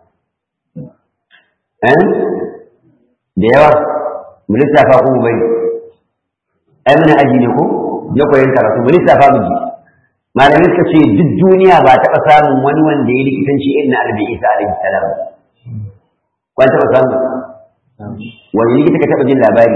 eh da yawa mu lissafa ko mu bai ai muna aji ne ko na koyon karatu mu lissafa mu ji malamai suka ce duk duniya ba taɓa samun wani wanda ya likitanci irin na albi isa alaihi salam kwan taɓa samu wani likita ka taɓa jin labari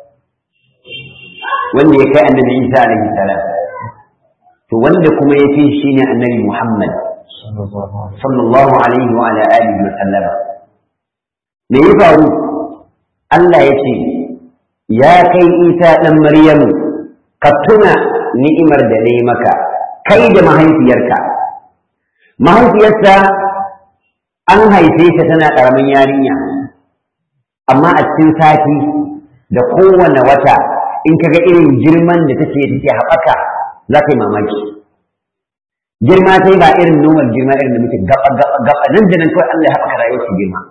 wanda ya kai annabi isa alaihi salam to wanda kuma ya fi shi ne annabi muhammad sallallahu alaihi wa ala alihi wa sallama me ya faru Allah ya ce ya kai isa ɗan maryamu ka tuna ni'imar da na yi maka kai da mahaifiyarka mahaifiyarsa an haife ta tana ƙaramin yarinya amma a cikin sati da kowane wata in ka ga irin girman da take take haɓaka za ka yi mamaki girma sai ba irin normal girma irin da muke gaba gaba gaba nan da nan kawai Allah ya haɓaka rayuwar su girma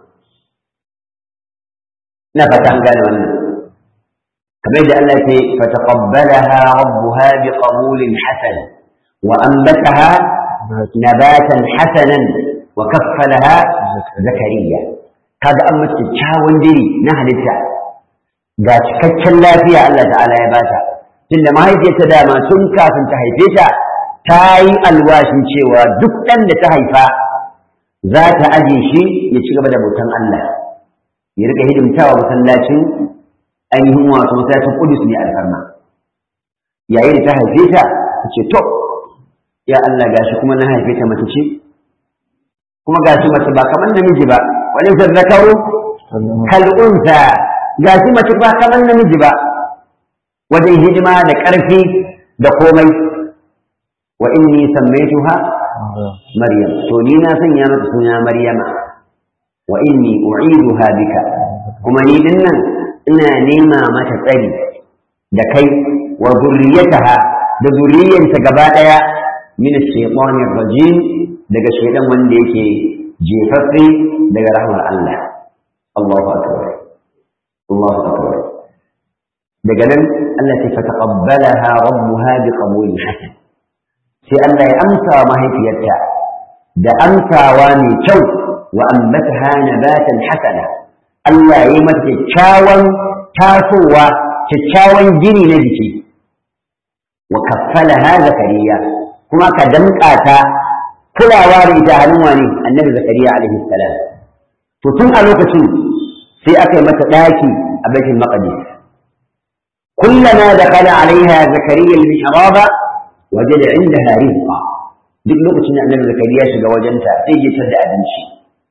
ina fata an gane wannan kamar da Allah ya ce fataqabbalaha rabbuha biqabulin hasan وأنبتها نباتا حسنا وكفلها زكريا kaga an mace kyawun diri na halitta ga cikakken lafiya Allah ta'ala ya bata tunda mahaifiyarta dama tun kafin ta haife ta ta yi alwashin cewa duk ɗan da ta haifa za ta aje shi ya ci gaba da bautan Allah ya rika hidimtawa masallacin ainihin wato masallacin Qudus ne alfarma yayin da ta haife ta ta ce to ya Allah gashi kuma na haife ta mace ce kuma gashi mace ba kamar namiji ba wani zakaru kal unsa gashi mace ba kamar namiji ba wajen hidima da ƙarfi da komai wa inni sammaituha maryam to ni na sanya mata suna maryama wa inni u'iduha bika kuma ni dinnan ina nema mata tsari da kai wa zurriyataha da zurriyanta gaba daya min ash-shaytanir rajim daga shaydan wanda yake jefaffe daga rahmar Allah Allahu akbar Allahu akbar daga nan Allah ta fataqabbalaha rabbuha biqabulin hasan sai Allah ya amsa mahaifiyarta da amsawa mai kyau wa ambataha nabatan hasana Allah ya yi mata kyakkyawan tasowa kyakkyawan gini na jiki wa kaffalaha zakariya kuma ka damƙa ta kulawa da ita hannun wani annabi zakariya alaihi salam to tun a lokacin sai aka yi mata ɗaki a baitul maqdis كلما دخل عليها زكريا المحراب وجد عندها رزقا duk lokacin da annabi zakariya shiga wajenta sai ya tada abinci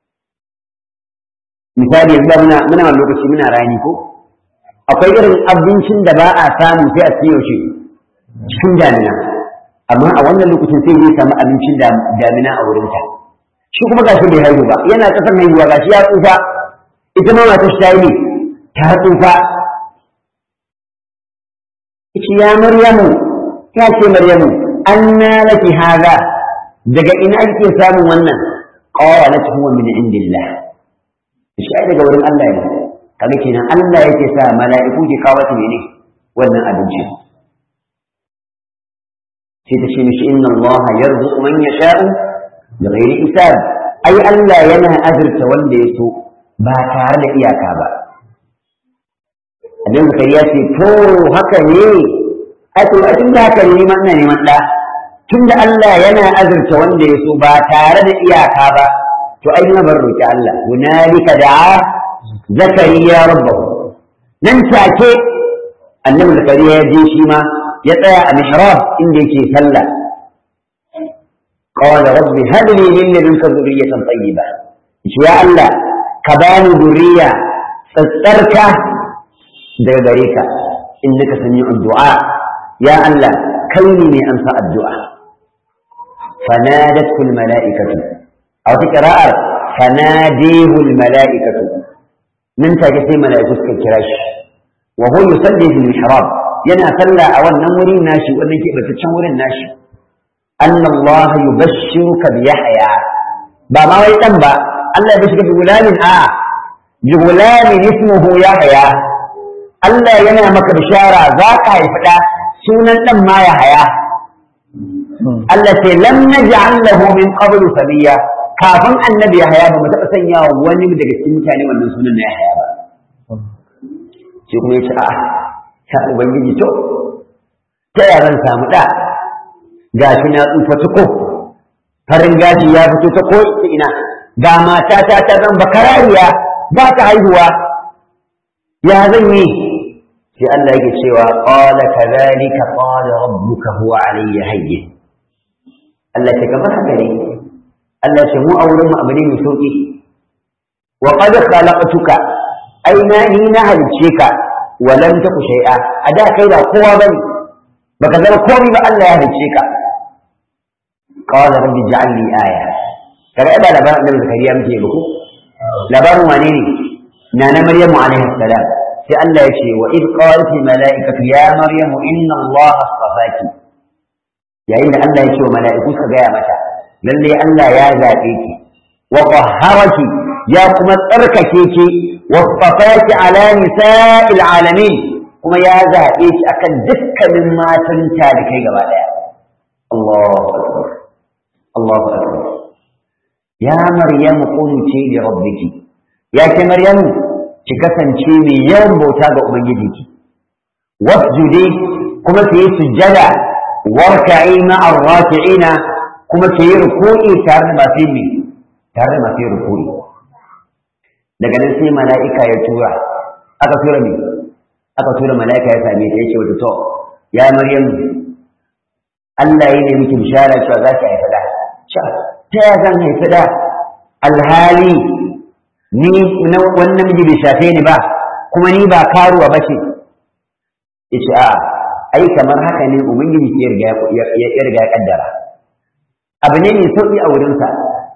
misali yanzu muna muna wani lokaci muna rani ko akwai irin abincin da ba a samu sai a cikin yaushe cikin damina amma a wannan lokacin sai zai samu abincin damina a wurinta shi kuma gashi bai haihu ba yana kasan haihuwa gashi ya tsufa ita ma matar ta yi ta tsufa ita ya maryamu ta ce maryamu anna laki haza daga ina kike samun wannan qalat huwa min indillah shi ai daga wurin Allah ne kaga kenan Allah yake sa mala'iku ke kawo ta ne wannan abinci sai ta ce mishi inna Allah yarzuqu man yasha'u bighairi hisab ai Allah yana azurta wanda ya so ba tare da iyaka ba Annabi Zakariya ce to haka ne ai to a tunda haka ne ma ina neman da tunda Allah yana azurta wanda ya so ba tare da iyaka ba to ai na bar roki Allah hunalika da'a zakariya rabbahu nan take annabi zakariya ya je shi ma ya tsaya a mihrab inda yake sallah qala rabbi hab li min ladunka dhurriyatan tayyiba ya Allah ka bani dhurriya tsatsarka daga gare ka innaka sami'ud du'a ya Allah kai ne mai amsa addu'a fanadatu al mala'ikatu a wata ƙira'ar fanadihu mala'ikatu nan take sai mala'iku suka kira shi wa huwa yusalli fil mihrab yana salla a wannan wurin nashi wannan ke bataccen wurin nashi anna Allah yubashshiruka bi yahya ba ma wai dan ba Allah ya bashirka bi gulamin a bi gulamin ismuhu yahya Allah yana maka bishara za ka haifi da sunan dan ma yahya Allah ce lam naj'al lahu min qablu sabiya kafin annabi Yahaya ba mu taɓa sanya wani daga cikin mutane wannan sunan na Yahaya ba. Sai kuma ya ce a'a ta Ubangiji to ta ya zan samu ɗa gashi na tsufa tuko farin gashi ya fito ta ko ina ga matata ta zan bakarariya ba ta haihuwa ya zan yi sai Allah yake cewa qala kadhalika qala rabbuka huwa alayya hayyin Allah ce kamar haka ne Allah ce mu a wurin mu abu ne mai sauki wa qad khalaqtuka ai na ni na halice ka wa lam taku shay'a a da kai ba kowa bane baka zama komai ba Allah ya halice ka qala rabbi ij'al li aya kaga ba labarin da Zakariya muke ba ko labarin wane ne na na Maryamu alaihi salam sai Allah ya ce wa id qalat al malaikatu ya maryamu inna Allah astafaki yayin da Allah ya ce wa mala'iku suka gaya mata lalle Allah ya zaɓe ki wa qahharaki ya kuma tsarkake ki wa safaki ala nisa'il alamin kuma ya zaɓe ki akan dukkanin matan da kai gaba daya Allahu akbar Allahu akbar ya maryamu qunuti li rabbiki ya ke maryamu ki kasance mai yawan bauta ga ubangijinki wasjudi kuma ki yi sujjada warka'i ma'ar raki'ina kuma ke yi ruku'i tare da masu yi tare da masu yi ruku'i daga nan sai mala'ika ya tura aka tura me aka tura mala'ika ya same ta yace wata to ya maryam Allah ya ne miki bishara cewa za ki haifa da ta ya zan haifa da alhali ni na wannan miji bai shafe ni ba kuma ni ba karuwa ba ce yace a'a ai kamar haka ne ubangiji ya riga ya riga ya kaddara abu ne mai sauƙi a wurinsa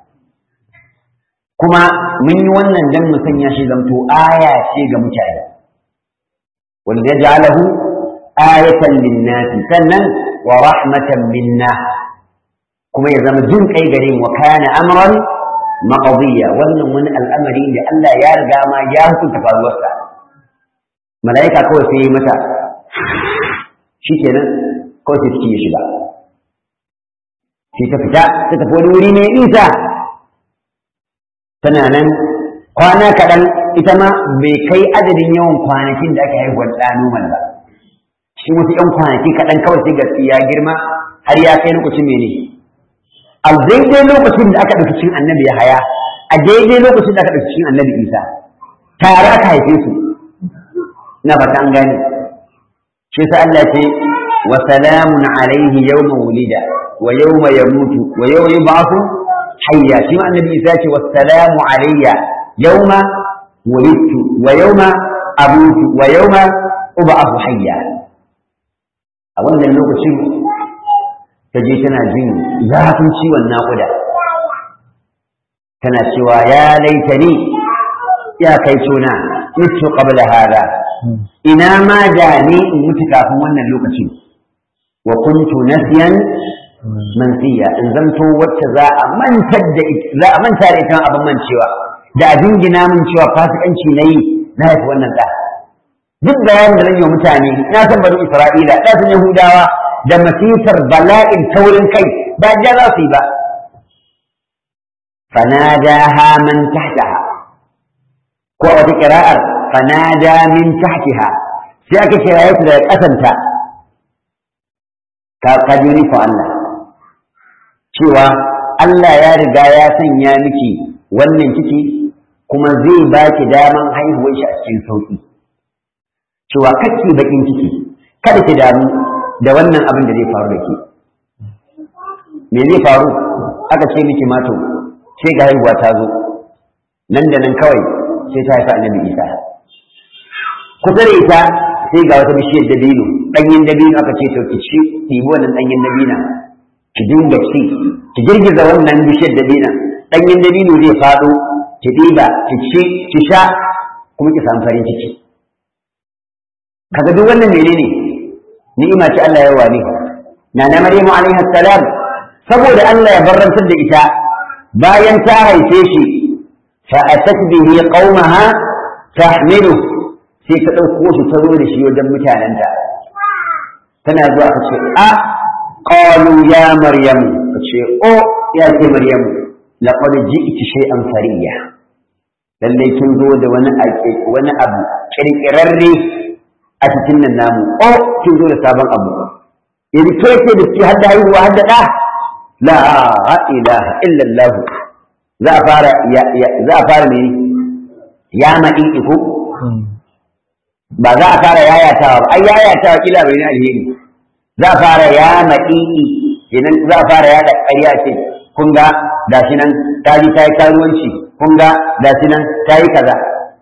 kuma mun yi wannan dan mu sanya shi zamto aya ce ga mutane wanda ya ja'alahu ayatan linnasi sannan wa rahmatan minna kuma ya zama jin kai gare mu kana amran maqdiya wannan wani al'amari da Allah ya riga ma ya hukunta faruwarsa mala'ika kawai sai mata shikenan kawai sai ciki ya shiga sai ta fita ta tafi wani wuri mai nisa tana nan kwana kaɗan ita ma bai kai adadin yawan kwanakin da aka haihuwar ɗa nomal ba shi wasu ‘yan kwanaki kaɗan kawai sai gaske ya girma har ya kai lokacin mene a daidai lokacin da aka ɗauki cikin annabi ya haya a daidai lokacin da aka ɗauki cikin annabi isa tare aka haife su na fata an gane shi sa Allah ce wa salamun alaihi yawma wulida wa yawma yamutu wa yawma yub'athu hayya shi ma annabi isa ce wassalamu alayya yawma wulidtu wa yawma amutu wa yawma ub'athu hayya a wannan lokacin ta je tana jin zafin ciwon naƙuda tana cewa ya laitani ya kai tuna mutu qabla hada ina ma da ni in mutu kafin wannan lokacin wa kuntu nasiyan mansiya in zanto wacce za a mantar da za a manta da ita abin mancewa da a jingina min cewa fasikanci nayi na haifi wannan da duk bayanin da zan yi wa mutane na san bani isra'ila da san yahudawa da masifar bala'in taurin kai ba da za su yi ba fanadaha man tahtaha ko a wata kira'ar fanada min tahtiha sai aka kiraye su daga kasanta ka ka ji ni ko Allah cewa Allah ya riga ya sanya miki wannan ciki kuma zai ba ki daman haihuwar shi a cikin sauki cewa kake bakin ciki kada ki damu da wannan abin da zai faru da ke me zai faru aka ce miki mato sai ga haihuwa ta zo nan da nan kawai sai ta haifa annabi isa kusa da ita sai ga wata bishiyar dabino ɗanyen dabino aka ce to ki ci ɗibi wannan ɗanyen dabina ki dinga ci ki girgiza wannan bishiyar dabina ɗanyen dabino zai faɗo ki ɗiba ki ci ki sha kuma ki samu farin ciki kaga duk wannan menene ni'ima ce Allah ya wani na na Maryamu alaiha salam saboda Allah ya barrantar da ita bayan ta haife shi fa atat bihi qaumaha tahmilu sai ta dauko shi ta zo da shi wajen mutanenta tana zuwa ta ce a qalu ya maryamu ta ce o ya ce maryamu laqad ji'ti shay'an fariya lalle kin zo da wani wani abu kirkirarre a cikin nan namu o kin zo da sabon abu yanzu ke ce da ke hadda haihuwa hadda da la ilaha illa Allah za a fara za a fara ne ya maɗi iko ba za a fara yayatawa ba ai yayatawa kila bai ne alheri za a fara ya maɗi kenan za a fara yada ƙarya ce kun ga gashi nan ta ji ta yi karuwanci kun ga gashi nan ta yi kaza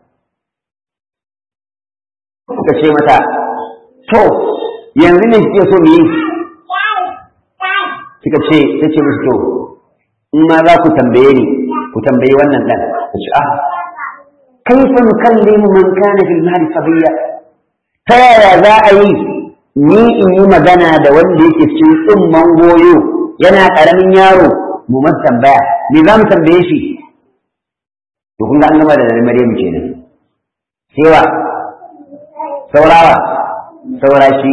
suka ce mata to yanzu ne suke so mu yi suka ce ta ce musu to in ma za ku tambaye ni ku tambayi wannan dan ku ce ah kaifa nukallimu man kana fil mahdi sabiya ta yaya za a yi ni in yi magana da wanda yake cikin tsumman goyo yana karamin yaro mu masa tambaya me za mu tambaye shi to kun ga an gama da Maryam kenan sai wa saurawa saura shi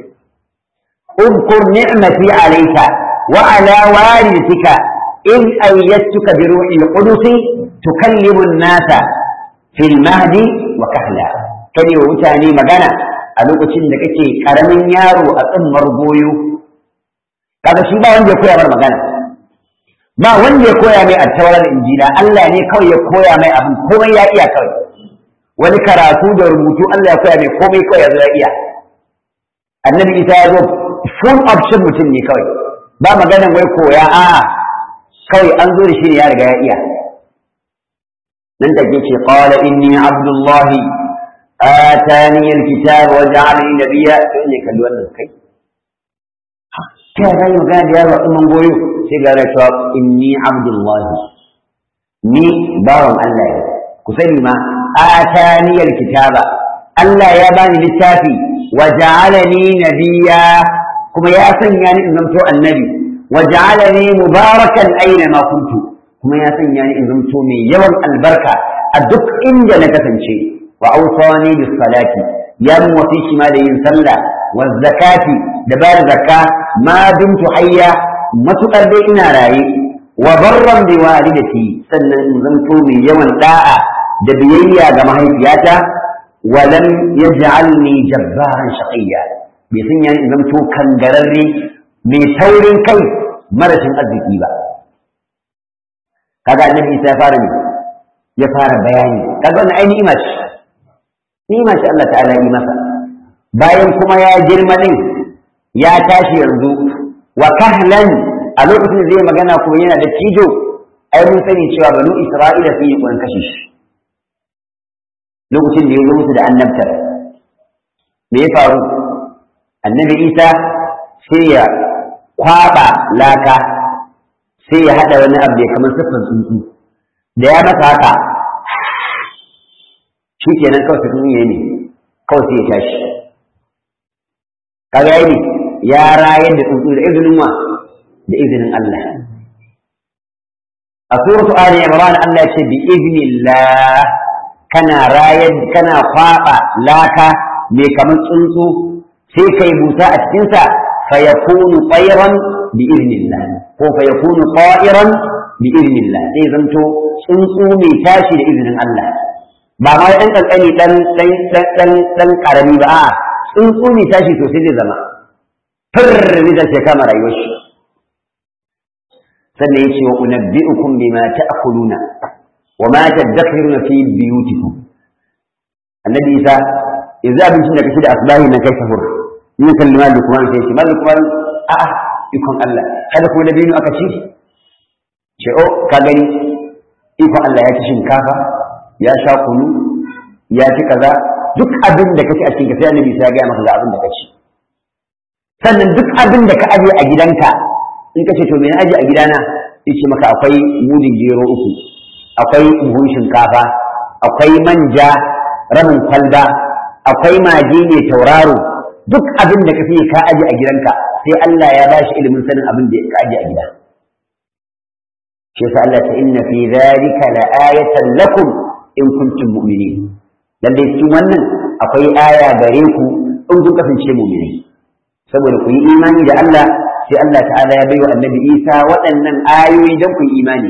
اذكر نعمتي عليك وعلى والدتك إذ أيدتك بروح القدس تكلم الناس في المهد وكهلا كان وتاني مغانا a lokacin da kake karamin yaro a tsammar goyo kaga shi ba wanda ya koya mar magana ba wanda ya koya mai attawar injila Allah ne kawai ya koya mai abin komai ya iya kawai wani karatu da rubutu Allah ya koya mai komai kawai ya zo ya iya annabi isa ya zo full option mutum ne kawai ba maganan wai koya a kawai an zo da shi ne ya riga ya iya nan da ke ce qala inni abdullahi atani alkitab wa ja'alani nabiyya to ne kalli wannan kai ta ya zai magana da yaro a goyo sai ga cewa inni abdullahi ni bawan Allah ne ku sani ma atani alkitaba Allah ya bani littafi wa ja'alani nabiyya kuma ya sanya ni in zamto annabi wa ja'alani mubarakan aina ma kuntu kuma ya sanya ni in zamto mai yawan albarka a duk inda na kasance wa awsani bis salati ya mun wasi shi ma da yin sallah wa zakati da ba da zakka ma dumtu hayya matukar dai ina raye wa barran bi walidati sannan in zamto mai yawan da'a da biyayya ga mahaifiyata wa lam yaj'alni jabbaran shaqiyya bai sun yani in zamto kangararre mai taurin kai marashin arziki ba kaga annabi isa ya fara ne ya fara bayani kaga wannan ai ni'ima ce ni'ima ce Allah ta'ala yi masa bayan kuma ya girma din ya tashi yanzu wa kahlan a lokacin da zai magana kuma yana da tijo ai mun sani cewa banu isra'ila sun yi kuran kashe shi lokacin da ya zo musu da annabtar me ya faru annabi isa sai ya kwaba laka sai ya haɗa wani abu ya kamar siffar tsuntsu da ya masa haka shi kenan kawai su tsunye ne kawai sai ya tashi kaga yayi ya rayar da tsuntsu da izinin wa da izinin Allah a suratu ali imran Allah ya ce bi iznillah kana rayar kana kwaba laka mai kamar tsuntsu sai kai busa a cikin sa fa yakunu tayran bi iznillah ko fa yakunu ta'iran bi iznillah sai zanto tsuntsu mai tashi da izinin Allah ba ma dan kankani dan dan dan dan karami ba a tsuntsu mai tashi sosai zai zama firri da ke kama rayuwar shi sannan ya ce wa unabbi'ukum bima ta'kuluna wa ma tadakhiruna fi biyutikum annabi isa yanzu abincin da kace da asbahi nan kai sahur ni kalli mal lukman sai ce mal lukman a a ikon Allah kada ko da dinu aka ci ce o ka gani ikon Allah ya ci shinkafa ya sha kunu ya ci kaza duk abin da kace a cikin sai annabi isa ya ga maka ga abin da kace sannan duk abin da ka aje a gidanka in ka ce to me na aje a gidana yace maka akwai mudin gero uku akwai buhun shinkafa akwai manja rabin kwalba akwai magi ne tauraro duk abin da ka fi ka aje a gidanka sai Allah ya bashi ilimin sanin abin da ka aje a gida shi yasa Allah ta inna fi dhalika la ayatan lakum in kuntum mu'minin lalle cikin wannan akwai aya gare ku in kun kasance mu'minai saboda ku yi imani da Allah sai Allah ta'ala ya bai wa annabi Isa waɗannan ayoyi don ku yi imani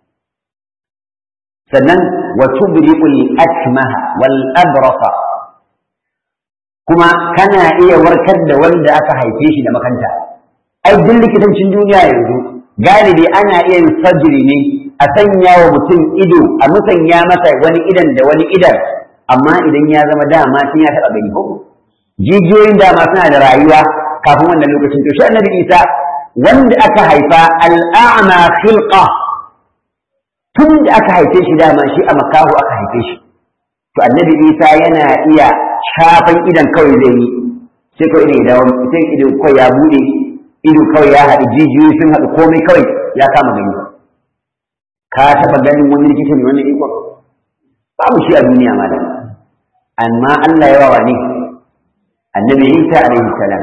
sannan wa tubri'ul akmaha wal abrasa kuma kana iya warkar da wanda aka haife shi da makanta ai duk likitancin duniya yanzu galibi ana iya yin surgery ne a sanya wa mutum ido a musanya masa wani idan da wani idan amma idan ya zama dama sun ya taɓa gani ko jijiyoyin dama suna da rayuwa kafin wannan lokacin to shi annabi isa wanda aka haifa al'a'ma khilqa tun da aka haife shi dama shi a makahu aka haife shi to annabi isa yana iya shafan idan kawai zai yi sai kawai idan ya dawo sai idan kawai ya bude ido kawai ya haɗu jijiyoyi sun haɗu komai kawai ya kama gani ka taɓa ganin wani likita mai wannan ikon babu shi a duniya malam amma Allah ya wawa ne annabi Isa alaihi salam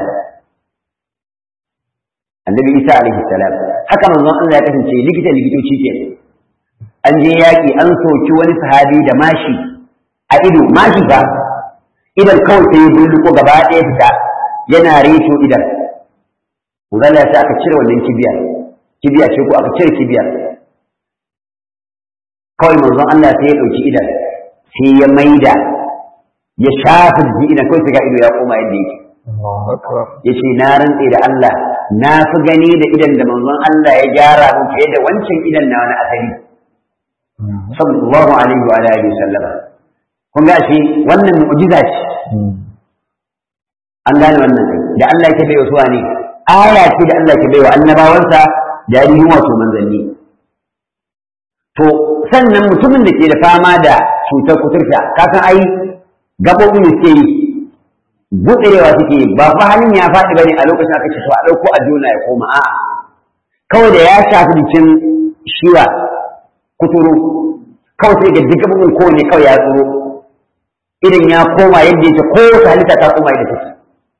annabi Isa alaihi salam haka manzon Allah ya kasance likita likitoci ke an je yaƙi an soki wani sahabi da mashi a ido mashi ba idan kawai sai ya bulluko gaba ɗaya fita yana reto idan Uzalla ya aka cire wannan kibiyar kibiya ce ko aka cire kibiyar kawai manzon Allah sai ya ɗauki idan sai ya maida ya shafa jiki idan kawai sai ga ido ya koma yadda yake ya ce na rantse da Allah na fi gani da idan da manzon Allah ya gyara mun fiye da wancan idan na wani asali sallallahu alaihi wa alihi sallama kun ga shi wannan mu'jiza ce an gane wannan da Allah yake bai wasu ne aya ce da Allah yake bai wa annabawansa da ainihin wato manzanni to sannan mutumin da ke da fama da cutar kuturta kasan ai gaɓoɓi ne suke yi buɗewa suke yi ba fa halin ya faɗi bane a lokacin aka ce to a ɗauko a jona ya koma a'a kawai da ya shafi jikin shiwa kuturu kawai sai ga duk gaɓoɓin kowane kawai ya tsoro idan ya koma yadda yake ko wata halitta ta koma yadda take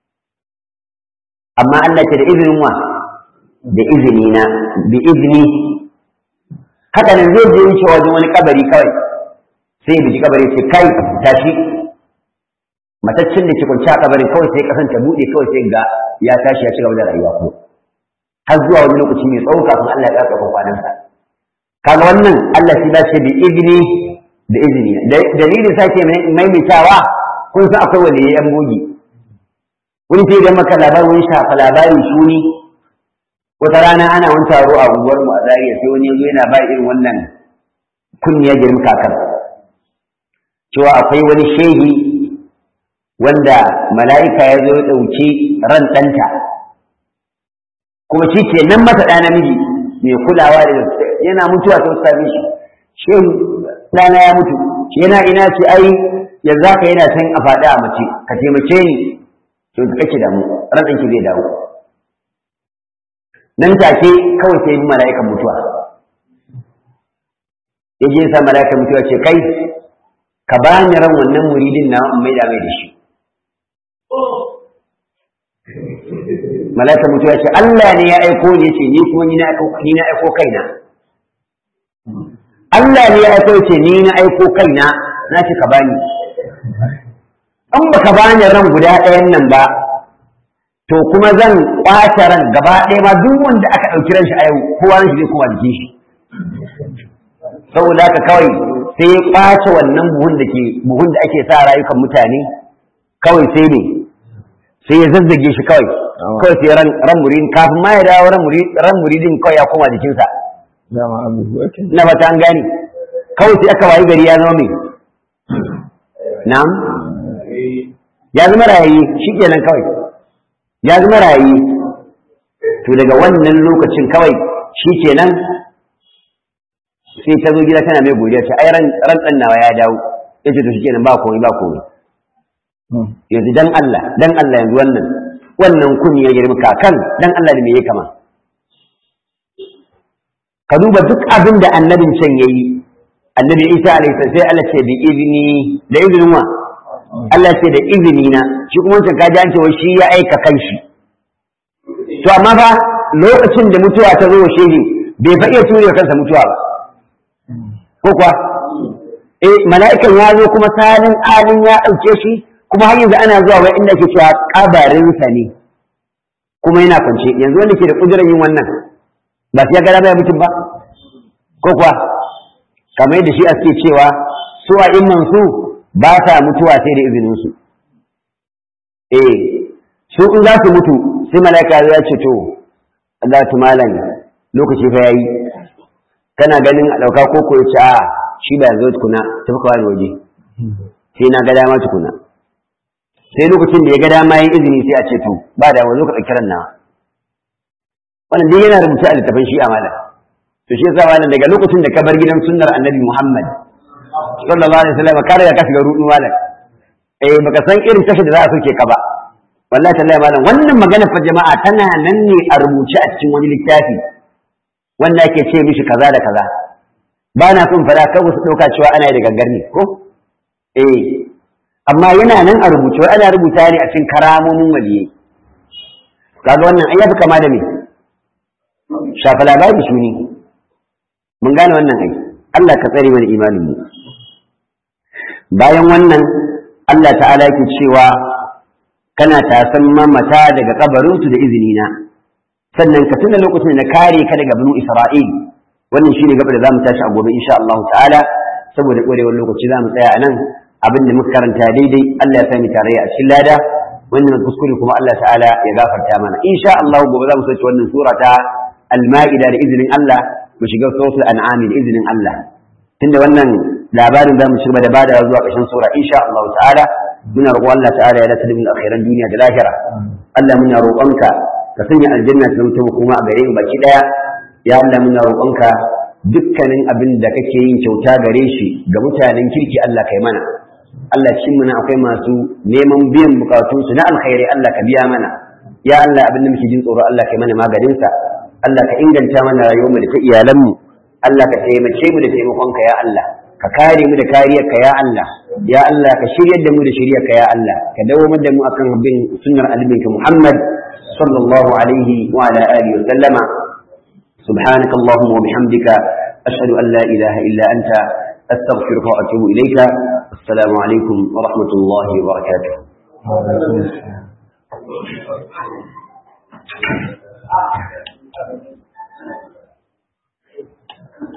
amma Allah ce da izinin wa da izini na bi izini haka nan zai je wuce wajen wani kabari kawai sai ya biji kabari ce kai tashi mataccen da ke kwanci a kabarin kawai sai kasan ta buɗe kawai sai ga ya tashi ya ci gaba da rayuwa ko har zuwa wani lokaci mai tsawo kafin Allah ya ƙarfafa kwanansa kaga wannan Allah shi dace bi izini da izini dalilin sake maimaitawa kun san akwai wanda ya yan bogi wani sai idan maka labarin wani shafa labarin shuni wata rana ana wani taro a unguwar mu a Zariya sai wani yazo yana ba irin wannan kunniya girma kakar cewa akwai wani shehi wanda mala'ika ya zo ya ɗauki ran ɗanta kuma shi ke nan masa ɗa namiji mai kulawa da yana mutuwa ta sami shi shehu ɗana ya mutu shi yana ina ce ai yanzu haka yana can a faɗi a mace ka taimake ni to ka kake damu ran ɗanki zai dawo nan take kawai sai yi mala'ikan mutuwa ya je sa mala'ikan mutuwa ce kai ka bani ran wannan muridin na in maida mai da shi malaka mutu ya ce Allah ne ya aiko ni yace ni kuma ni na aiko ni na aiko kaina Allah ne ya aiko yace ni na aiko kaina na ce ka bani an baka bani ran guda ɗayan nan ba to kuma zan kwace ran gaba ɗaya ma duk wanda aka ɗauki ran shi a yau kowa ran shi zai koma jikin shi saboda haka kawai sai ya kwace wannan buhun da ke buhun da ake sa rayukan mutane kawai sai ne sai ya zazzage shi kawai kawai sai ran ran muridin kafin ma ya dawo ran muridin ran muridin kawai ya koma jikinsa dama abu ake na fata an gane kawai sai aka wayi gari ya zama mai na'am ya zama rayayi shikenan kawai ya zama rayayi to daga wannan lokacin kawai shikenan sai ta zo gida tana mai godiya ce ai ran ran dan nawa ya dawo yace to shikenan ba komai ba komai yanzu dan Allah dan Allah yanzu wannan wannan kun ya girma kakan dan Allah da me yake kama ka duba duk abin da annabin can yayi annabi Isa alaihi salam sai Allah ce bi izini da izinin wa Allah ce da izini na shi kuma wancan kaji an ce wai shi ya aika kanshi to amma fa lokacin da mutuwa ta zo wa shehi bai fa iya ture kansa mutuwa ba ko kuwa eh mala'ikan ya zo kuma salin alin ya ɗauke shi kuma har yanzu ana zuwa wai inda ke cewa kabarinsa ne kuma yana kwance yanzu wanda ke da kudurar yin wannan ba su ya gada baya mutum ba ko kuwa kamar yadda shi suke cewa su a imman su ba sa mutuwa sai da izinin su eh su in za su mutu sai mala'ika ya ce to Allah ta malam lokaci fa yayi kana ganin a ɗauka ko ko ya ce a shi ba zo tukuna tafi kawai waje sai na ga dama tukuna sai lokacin da ya ga dama yin izini sai a ce to ba da wani ka ɗauki na wannan dai yana rubuce a littafin shi amala to shi yasa malam daga lokacin da ka bar gidan sunnar annabi Muhammad sallallahu alaihi wasallam ka riga ka shiga rudu malam eh baka san irin tashi da za a soke ka ba wallahi tallahi malam wannan magana fa jama'a tana nan ne a rubuce a cikin wani littafi wanda ake ce mishi kaza da kaza ba na son fara kawai su ɗauka cewa ana da gangar ne ko eh amma yana nan a rubuce wai ana rubuta ne a cikin karamomin waliyai kaga wannan ai yafi kama da me shafa labari su ne mun gane wannan ai Allah ka tsare mana imanin mu bayan wannan Allah ta'ala yake cewa kana tasan mamata daga kabarinsu da izini na sannan ka tuna lokacin da kare ka daga banu Isra'il wannan shine gaba da zamu tashi a gobe insha Allah ta'ala saboda korewar lokaci zamu tsaya a nan abin da muka karanta daidai Allah ya sani tare a cikin lada wannan kuskure kuma Allah ta'ala ya gafarta mana insha Allah gobe zamu sauke wannan sura ta al-ma'ida da izinin Allah mu shiga suratul an'am da izinin Allah tunda wannan labarin zamu ci gaba da bada zuwa ƙarshen sura insha Allah ta'ala muna roƙon Allah ta'ala ya dace da mu akhiran duniya da lahira Allah muna roƙonka ka sanya aljanna ta zama kuma a gare mu baki daya ya Allah muna roƙonka dukkanin abin da kake yin kyauta gare shi ga mutanen kirki Allah kai mana Allah cikin muna akwai masu neman biyan bukatunsu na alkhairi Allah ka biya mana ya Allah abin da muke jin tsoro Allah kai mana maganinsa Allah ka inganta mana rayuwarmu da ta iyalanmu Allah ka taimake mu da taimakonka ya Allah ka kare mu da kariyarka ya Allah ya Allah ka shiryar da mu da shiryarka ya Allah ka dawo da mu akan bin sunnar albinka Muhammad sallallahu alaihi wa ala alihi wa sallama سبحانك اللهم وبحمدك أشهد أن لا إله إلا أنت أستغفرك وأتوب إليك السلام عليكم ورحمة الله وبركاته Thank you.